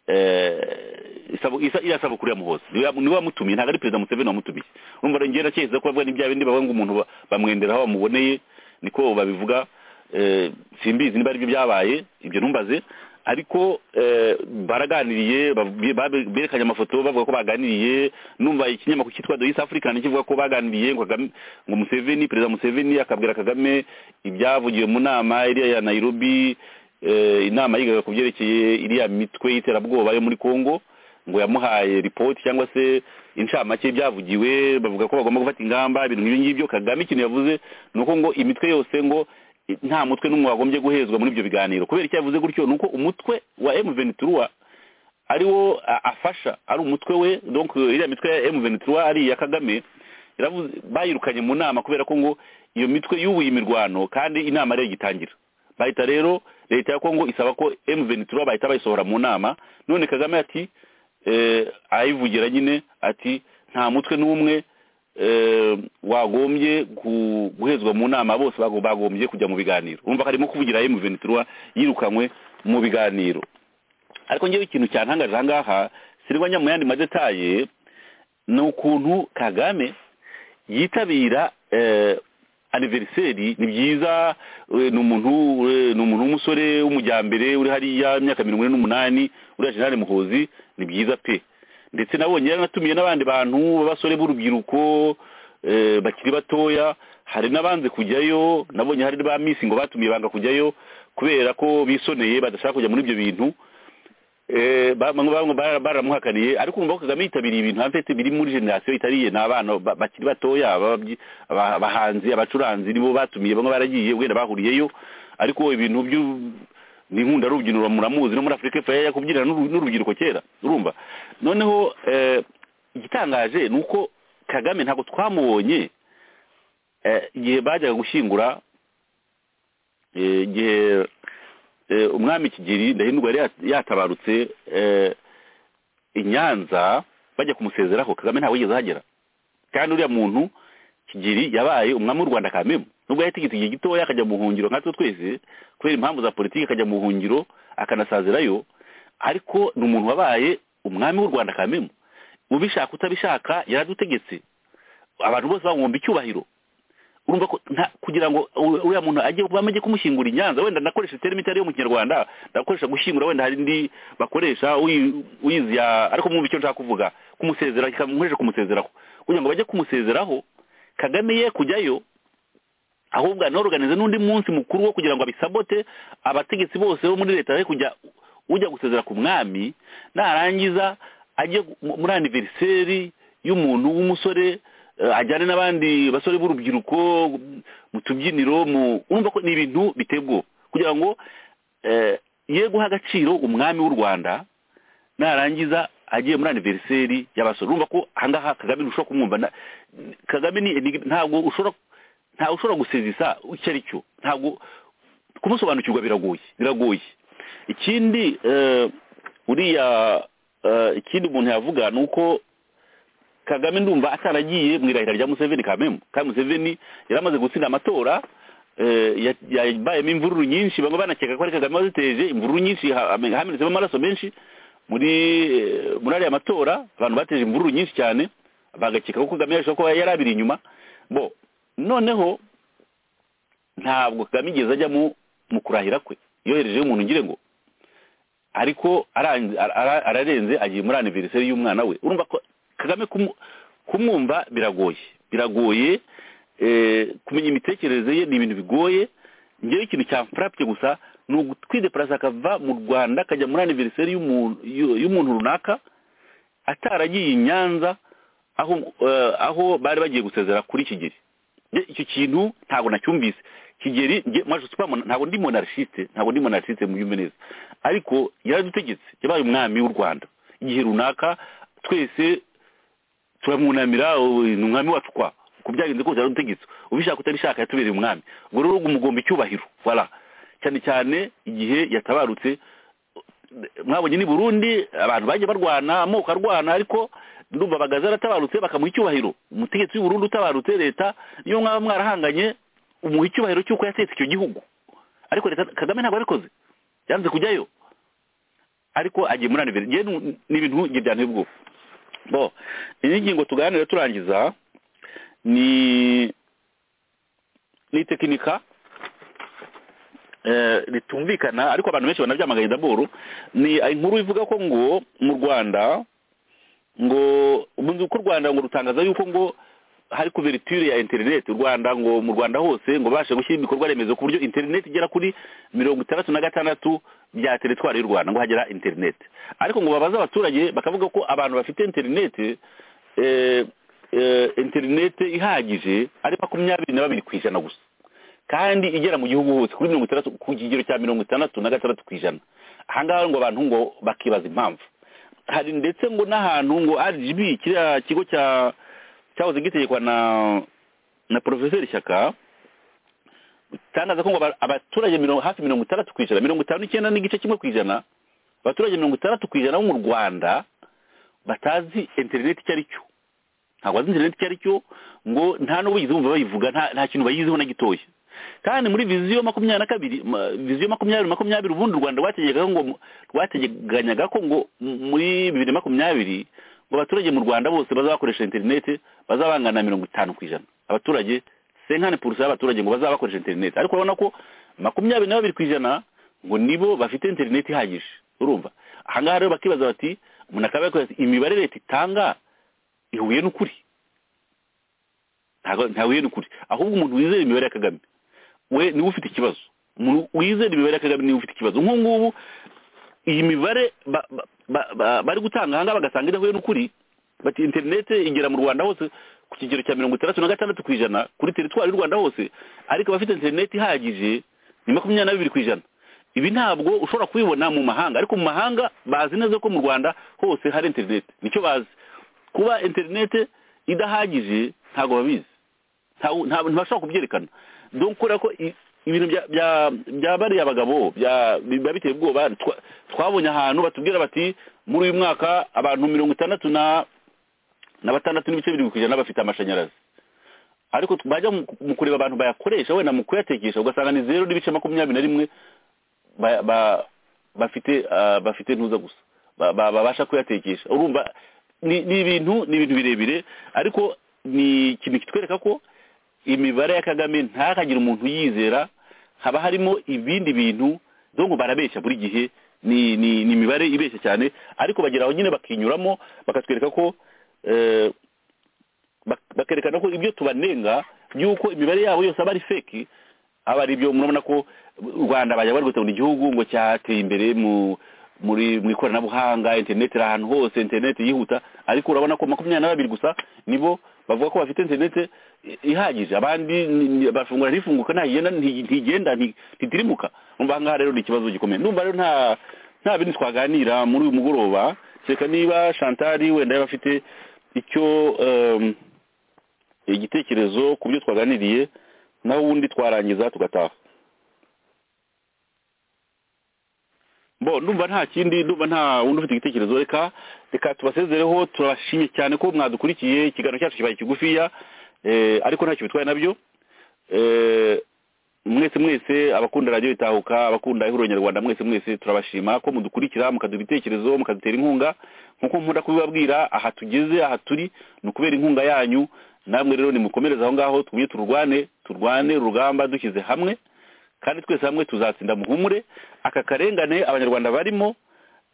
eh, isabu- isa- iriya sabukuru ya muhozi niwe niwe wamutumiye ntabwo ari perezida museveni wamutumiye urumva rero ngera cyeza ko bavuga n'ibya bindi bavuga ngo umuntu ba- bamwenderaho bamuboneye niko babivuga eh, simbizi niba aribyo byabaye ibyo numbaze ariko eh, baraganiriye bav- babe- berekanye amafoto bavuga ko baganiriye numva ikinyamakuru cyitwa The East African kivuga ko baganiriye ngo Kagame- ngo Museveni perezida Museveni akabwira Kagame ibyavugiwe mu nama iriya ya Nairobi eh, inama yigaga ku byerekeye iriya mitwe y'iterabwoba yo muri Congo ngo yamuhaye ripoti cyangwa se inshamake y'ibyavugiwe bavuga ko bagomba gufata ingamba ibintu nk'ibyo ngibyo kagame ikintu yavuze ni uko ngo imitwe yose ngo i- nta mutwe n'umwe wagombye guhezwa muri ibyo biganiro kubera icyo yavuze gutyo ni uko umutwe wa M23 ari wo a- afasha ari umutwe we donc iriya mitwe ya M23 ari iya Kagame yaravuze bayirukanye mu nama kubera ko ngo iyo mitwe yubuye imirwano kandi inama ariyo igitangira bahita rero leta ya Kongo isaba ko M23 bahita bayisohora mu nama none Kagame ati eh, ayivugira nyine ati nta mutwe n'umwe eh, wagombye gu- guhezwa mu nama bose bago- bagombye kujya mu biganiro urumva ko arimo kuvugira M23 yirukanywe mu biganiro ariko ngewe ikintu cyantangarije ahangaha sirwanya mu yandi madetaye ni ukuntu kagame yitabira eh, aniveriseri ni byiza eh, ni umuntu eh, ni umuntu w'umusore w'umujyambere uri hariya imyaka mirongo ine n'umunani uriya jenerali muhozi ni byiza pe ndetse nabonye yaranatumiye n'abandi bantu b'abasore b'urubyiruko eh, bakiri batoya hari n'abanze kujyayo nabonye hari ba misi ngo batumiye banga kujyayo kubera ko bisoneye badashaka kujya muri ibyo bintu Eh, bamwe bamwe bara- baramuhakaniye ariko urumva ko kagame yitabiriye ibintu hampete biri muri generasiyo itariye ni abana ba- bakiri batoya ababyi- aba- abahanzi abacuranzi nibo batumiye bamwe baragiye wenda bahuriyeyo ariko ibintu by'u- ni nkunda rubyiniro muramuzi no muri afurika y'epfo yari yakubyinira n'uru- n'urubyiruko kera urumva noneho eh, igitangaje ni uko kagame ntabwo twamubonye eh, igihe bajyaga gushyingura eh, igihe eh, umwami kigeri ndahindurwa yari yat- yatabarutse eh, i nyanza bajya kumusezeraho kagame ntawe yigeze ahagera kandi uriya muntu kigeri yabaye umwami w'u rwanda kamemu nubwo yahitigita igihe gitoya akajya mu buhungiro nkatwe twese kubera impamvu za politiki akajya mu buhungiro akanasazirayo ariko ni umuntu wabaye umwami w'u rwanda kamemu ubishaka utabishaka yaradutegetse abantu bose bamwumva icyubahiro urumva ko nta kugira ngo u- uriya muntu ajye bamajye kumushyingura inyanza wenda nakoresha terimi itari yo mu kinyarwanda ndakoresha gushyingura wenda hari indi bakoresha uyi- uyizi ya ariko mwumva icyo nshaka kuvuga kumusezera nkoresha kumusezeraho kugira ngo bajye kumusezeraho kagame ye kujyayo ahubwo anoroganize n'undi munsi mukuru wo kugira ngo abisabote abategetsi bose bo muri leta ye kujya ujya gusezera ku mwami narangiza ajye mu- muri aniveriseri y'umuntu w'umusore eh, ajyane n'abandi basore b'urubyiruko mu tubyiniro mu urumva ko ni ibintu biteye ubwoba kugira ngo eh, ye guha agaciro umwami w'u rwanda narangiza agiye muri aniveriseri y'abasore urumva ko ahangaha kagame ntushobora kumwumva na- kagame ni- ni- ntabwo ushobora ntawe ushobora gusezisa icyo ari cyo ntabwo kumusobanukirwa biragoye biragoye ikindi eh, uriya eh, ikindi umuntu yavuga ni uko kagame ndumva ataragiye mu irahira rya museveni kamemu kandi museveni yari amaze gutsinda amatora eh, ya- yabayemo imvururu nyinshi bamwe banakeka ko ari kagame waziteje imvururu nyinshi ha- hame- hamenetsemo amaraso menshi muri eh, muri ariya matora abantu bateje imvururu nyinshi cyane bagakeka ko kagame yarushaho kuba yari abiri inyuma bo noneho ntabwo kagame igeze ajya mu mu kurahira kwe yoherejeho umuntu ngire ngo ariko aranze- ara- ara- ararenze agiye muri aniveriseri y'umwana we urumva ko kagame kumu- kumwumva biragoye biragoye eh, kumenya imitekerereze ye ni ibintu bigoye ngewe ikintu cyamfurapye gusa ni ugutwideparasa akava mu rwanda akajya muri aniveriseri y'umuntu y'u- y'umuntu runaka ataragiye i nyanza aho eh, aho bari bagiye gusezera kuri kigeri Nge icyo kintu ntabwo nacyumvise kigeri nge maje supamona ntabwo ndi monarchiste ntabwo ndi monarchiste mu neza ariko yaradutegetse yabaye umwami w'u Rwanda igihe runaka twese turamwunamira ubu ni umwami wacu kwa ku byagenze kose yaradutegetse ubishaka utabishaka yatubereye umwami ubwo rero umugomba icyubahiro voilà cyane cyane igihe yatabarutse mwabonye ni burundi abantu bagiye barwana amoko arwana ariko ndumva bagaza aratabarutse bakamuha icyubahiro umutegetsi w'u Burundi utabarutse leta iyo mwaba mwarahanganye umuha icyubahiro cy'uko yatetse icyo gihugu ariko leta kagame ntabwo yabikoze yanze kujyayo ariko agiye muri aniveri ngewe ni- ni ibintu nge byanteye ubwoba bo iyi ngingo tuganira turangiza ni ni tekinika eh, ritumvikana ariko abantu benshi banabyamagaye daboro ni inkuru ivuga ko ngo mu rwanda ngo ubundi uko u rwanda ngo rutangaza yuko ngo hari kuverture ya interineti u rwanda ngo mu rwanda hose ngo bashe gushyira ibikorwa remezo ku buryo interineti igera kuri mirongo itandatu na gatandatu bya teritwari y'u rwanda ngo hagera interineti ariko ngo babaze abaturage bakavuga ko abantu bafite interineti eh, eh, interineti ihagije ari makumyabiri na babiri ku ijana gusa kandi igera mu gihugu hose kuri mirongo itandatu ku kigero cya mirongo itandatu na gatandatu ku ijana ahangaha ngo abantu ngo bakibaza impamvu hari ndetse ngo n'ahantu ngo rgb kiriya kigo cya cyahoze gitegekwa na na porofeseri shyaka utangaza ko ngo aba- abaturage mirongo hafi mirongo itandatu ku ijana mirongo itanu n'icyenda n'igice kimwe ku ijana abaturage mirongo itandatu ku ijana bo mu rwanda batazi interineti icyo ari cyo ntabwo bazi interineti icyo ari cyo ngo nta n'ubu bigeze bumva bayivuga nta nta kintu bayiziho na gitoya kandi muri viziyo makumyabiri na kabiri ma- viziyo makumyabiri makumyabiri ubundi u rwanda rwateganyaga ngo rwateganyaga ko ngo m- muri bibiri na makumyabiri ngo abaturage mu rwanda bose bazabakoresha interineti bazabangana na mirongo itanu ku ijana abaturage senkani purusa y'abaturage ngo bazabakoresha interineti ariko urabona ko makumyabiri na babiri ku ijana ngo nibo bafite interineti ihagije urumva ahangaha rero bakibaza bati umuntu akaba yakoze ati, imibare leta itanga ihuye n'ukuri ntago ntahuye n'ukuri ahubwo umuntu wizera imibare ya kagame we niwe ufite ikibazo umuntu wizera imibare ya kagame niwe ufite ikibazo nk'ubu ngubu iyi mibare ba- ba- ba- ba- bari gutanga ahangaha bagasanga idahuye n'ukuri bati interinete igera mu rwanda hose ku kigero cya mirongo itandatu na gatandatu ku ijana kuri teritwari y'u rwanda hose ariko abafite interineti ihagije ni makumyabiri na bibiri ku ijana ibi ntabwo ushobora kubibona mu mahanga ariko mu mahanga bazi neza ko mu rwanda hose hari interineti nicyo bazi kuba interinete idahagije ntabwo babizi ntabwo ntabwo ntibashobora kubyerekana dore kubera ko i- ibintu bya- bya- bya bariya abagabo bya- biba biteye ubwoba twa- twabonye ahantu batubwira bati muri uyu mwaka abantu mirongo itandatu na na batandatu n'ibice birindwi ku ijana bafite amashanyarazi ariko tu- bajya mu- mu kureba abantu bayakoresha wenda mu kuyatekesha ugasanga ni zeru n'ibice makumyabiri na rimwe ba- ba- bafite ah, bafite ntuza gusa ba- ba- babasha kuyatekesha urumva ni ni ibintu ni ibintu birebire ariko ni ikintu kitwereka ko imibare ya kagame ntihakagire umuntu uyizera haba harimo ibindi bintu dore ngo barabeshya buri gihe ni ni ni imibare ibeshya cyane ariko bagera aho nyine bakinyuramo bakatwereka ko eh, bak- bakerekana ko ibyo tubanenga by'uko imibare yabo yose aba ari feki aba ari ibyo murabona ko u rwanda bajya bari gutegura igihugu ngo cyateye imbere mu muri mu ikoranabuhanga interineti iri ahantu hose interineti yihuta ariko urabona ko makumyabiri na babiri gusa nibo bavuga ko bafite interineti i- ihagije abandi ni- ni- bafungura ntifunguka ntagenda nti- ntigenda nti- ntitirimuka umva aha ngaha rero ni ikibazo gikomeye ndumva rero nta nta bindi twaganira muri uyu mugoroba kereka niba shantari wenda yaba afite icyo em, igitekerezo ku byo twaganiriye naho ubundi twarangiza tugataha bo ndumva nta kindi ndumva nta wundi ufite igitekerezo reka reka tubasezereho turabashimye cyane ko mwadukurikiye ikiganiro cyacu kibaye kigufiya eh, ariko ntacyo bitwaye nabyo Eh, mwese mwese abakunda radiyo itahuka abakunda ihuriro nyarwanda mwese mwese turabashima ko mudukurikira mukaduha ibitekerezo mukadutera inkunga nk'uko nkunda kubibabwira aha tugeze aha turi ni ukubera inkunga yanyu namwe rero nimukomereze aho ngaho tugumye tururwane turwane urugamba dushyize hamwe kandi twese hamwe tuzatsinda muhumure aka karengane abanyarwanda barimo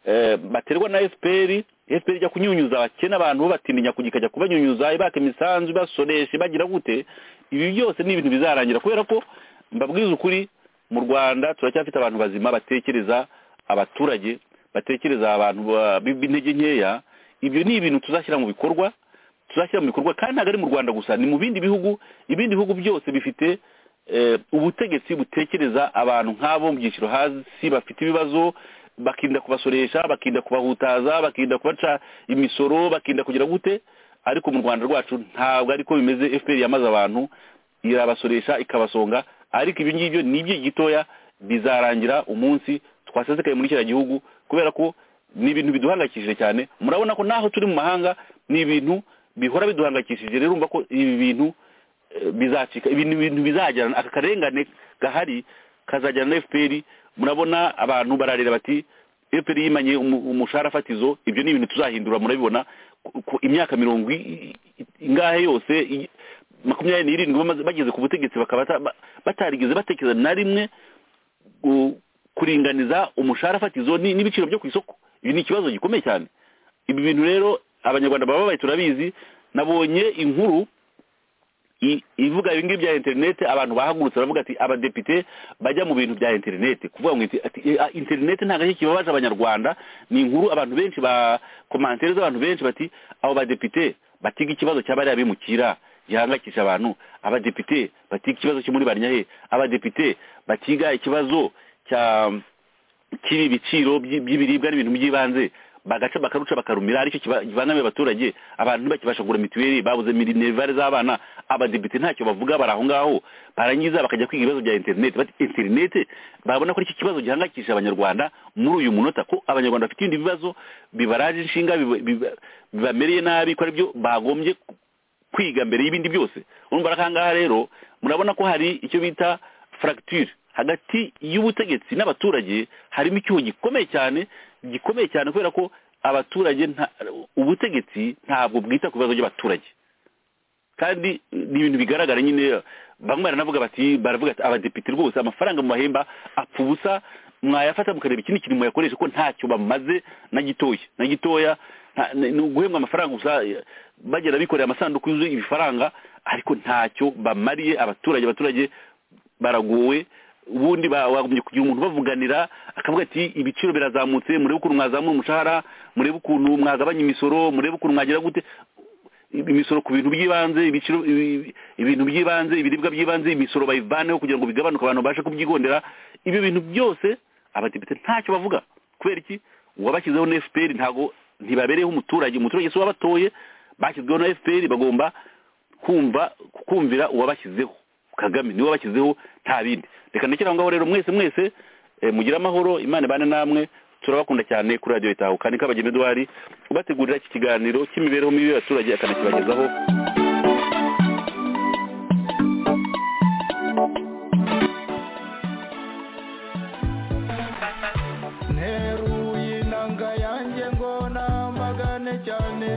eh, baterwa na efuperi efuperi ijya kunyunyuza abakene abantu babatinya kujya ikajya kubanyunyuza ibaka imisanzu ibasoresha ibagira gute ibi byose ni ibintu bizarangira kubera ko mbabwiza ukuri mu rwanda turacyafite abantu bazima batekereza abaturage batekereza abantu ba- b'intege nkeya ibyo ni ibintu tuzashyira mu bikorwa tuzashyira mu bikorwa kandi ntabwo ari mu rwanda gusa ni mu bindi bihugu ibindi bihugu byose bifite eh, ubutegetsi butekereza abantu nk'abo mu byiciro hasi bafite ibibazo bakirinda kubasoresha bakirinda kubahutaza bakirinda kubaca imisoro bakirinda kugira gute ariko mu rwanda rwacu ntabwo ariko bimeze fpr yamaze abantu irabasoresha ikabasonga ariko ibyo ngibyo ni iby'igihe gitoya bizarangira umunsi twasesekaye muri kiriya gihugu kubera ko ni ibintu biduhangayikishije cyane murabona ko naho turi mu mahanga ni ibintu bihora biduhangayikishije rero urumva ko ibi bintu eh, bizacika ibintu ibintu bizajyana aka karengane gahari kazajyana na fpr murabona abantu bararira bati fpr yimanye umu- umushahara fatizo ibyo ni ibintu tuzahindura murabibona ku- ku imyaka mirongo i- i- i- ingahe yose i- makumyabiri n'irindwi bamaze- bageze ku butegetsi bakaba bata- ba- batarigeze batekereza na rimwe gu- kuringaniza umushahara fatizo ni- n'ibiciro byo ku isoko ibi ni ikibazo gikomeye cyane ibi bintu rero abanyarwanda baba babaye turabizi nabonye inkuru i- ivuga ibi ngibi bya interinete abantu bahagurutse baravuga ati abadepite bajya mu bintu bya interinete kuvuga ngo inti- ati "Eh, ah, interinete nta gake kibabaje abanyarwanda ni inkuru abantu benshi ba komantere z'abantu benshi bati abo badepite batiga ikibazo cy'abariya bimukira gihangayikisha abantu abadepite batiga ikibazo cyo muri barnyahe abadepite batiga ikibazo cya cy'ibi biciro by'i- by'ibiribwa n'ibintu by'ibanze bagaca bakaruca bakarumira aricyo kiba- kivangamiye abaturage abantu ntibakibasha kugura mituweli babuze minerivare z'abana abadepite ntacyo bavuga bari aho ngaho barangiza bakajya kwiga ibibazo bya interineti bati interineti babona ko aricyo kibazo gihangayikishije abanyarwanda muri uyu munota ko abanyarwanda bafite ibindi bibazo bibaraje inshinga biba- biba- bibamereye nabi ko aribyo bagombye ku- kwiga mbere y'ibindi byose urumva rero ahangaha rero murabona ko hari icyo bita fracture hagati y'ubutegetsi n'abaturage harimo icyuho gikomeye cyane gikomeye cyane kubera ko abaturage nta- ubutegetsi ntabwo bwita ku bibazo by'abaturage kandi ni ibintu bigaragara nyine bamwe baranavuga bati baravuga ati abadepite rwose amafaranga mubahemba apfa ubusa mwayafata mukareba ikindi kintu muyakoresha ko ntacyo bamaze na gitoya na gitoya nta- ni ni uguhembwa amafaranga gusa eh, bagenda bikoreye amasanduku yuzuye ibifaranga ariko ntacyo bamariye abaturage abaturage baragowe ubundi ba- bagumye kugira umuntu bavuganira akavuga ati ibiciro birazamutse murebe ukuntu mwazamura umushahara murebe ukuntu mwagabanya imisoro murebe ukuntu mwagira gute imisoro ku bintu by'ibanze ibiciro ibi- ibintu by'ibanze ibiribwa by'ibanze imisoro bayivaneho kugira ngo bigabanuke abantu babashe kubyigondera ibyo bintu byose abadepite ntacyo bavuga kubera iki uwabashyizeho na fpr ntabwo ntibabereyeho umuturage umuturage si wabatoye bashyizweho na fpr bagomba kumva kumvira uwabashyizeho kagame niwe wabashyizeho nta bindi reka ndekere aho ngaho rero mwese mwese eh, mugire amahoro imana ibane namwe turabakunda cyane kuri radiyo itahuka ni kabageni eduwari ubategurira iki kiganiro cy'imibereho mibi y'abaturage akanakibagezaho nteruye inanga yanjye ngo namagane cyane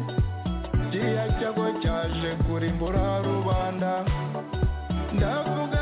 kiriya cyago cyaje kurimbura rubanda ndavuga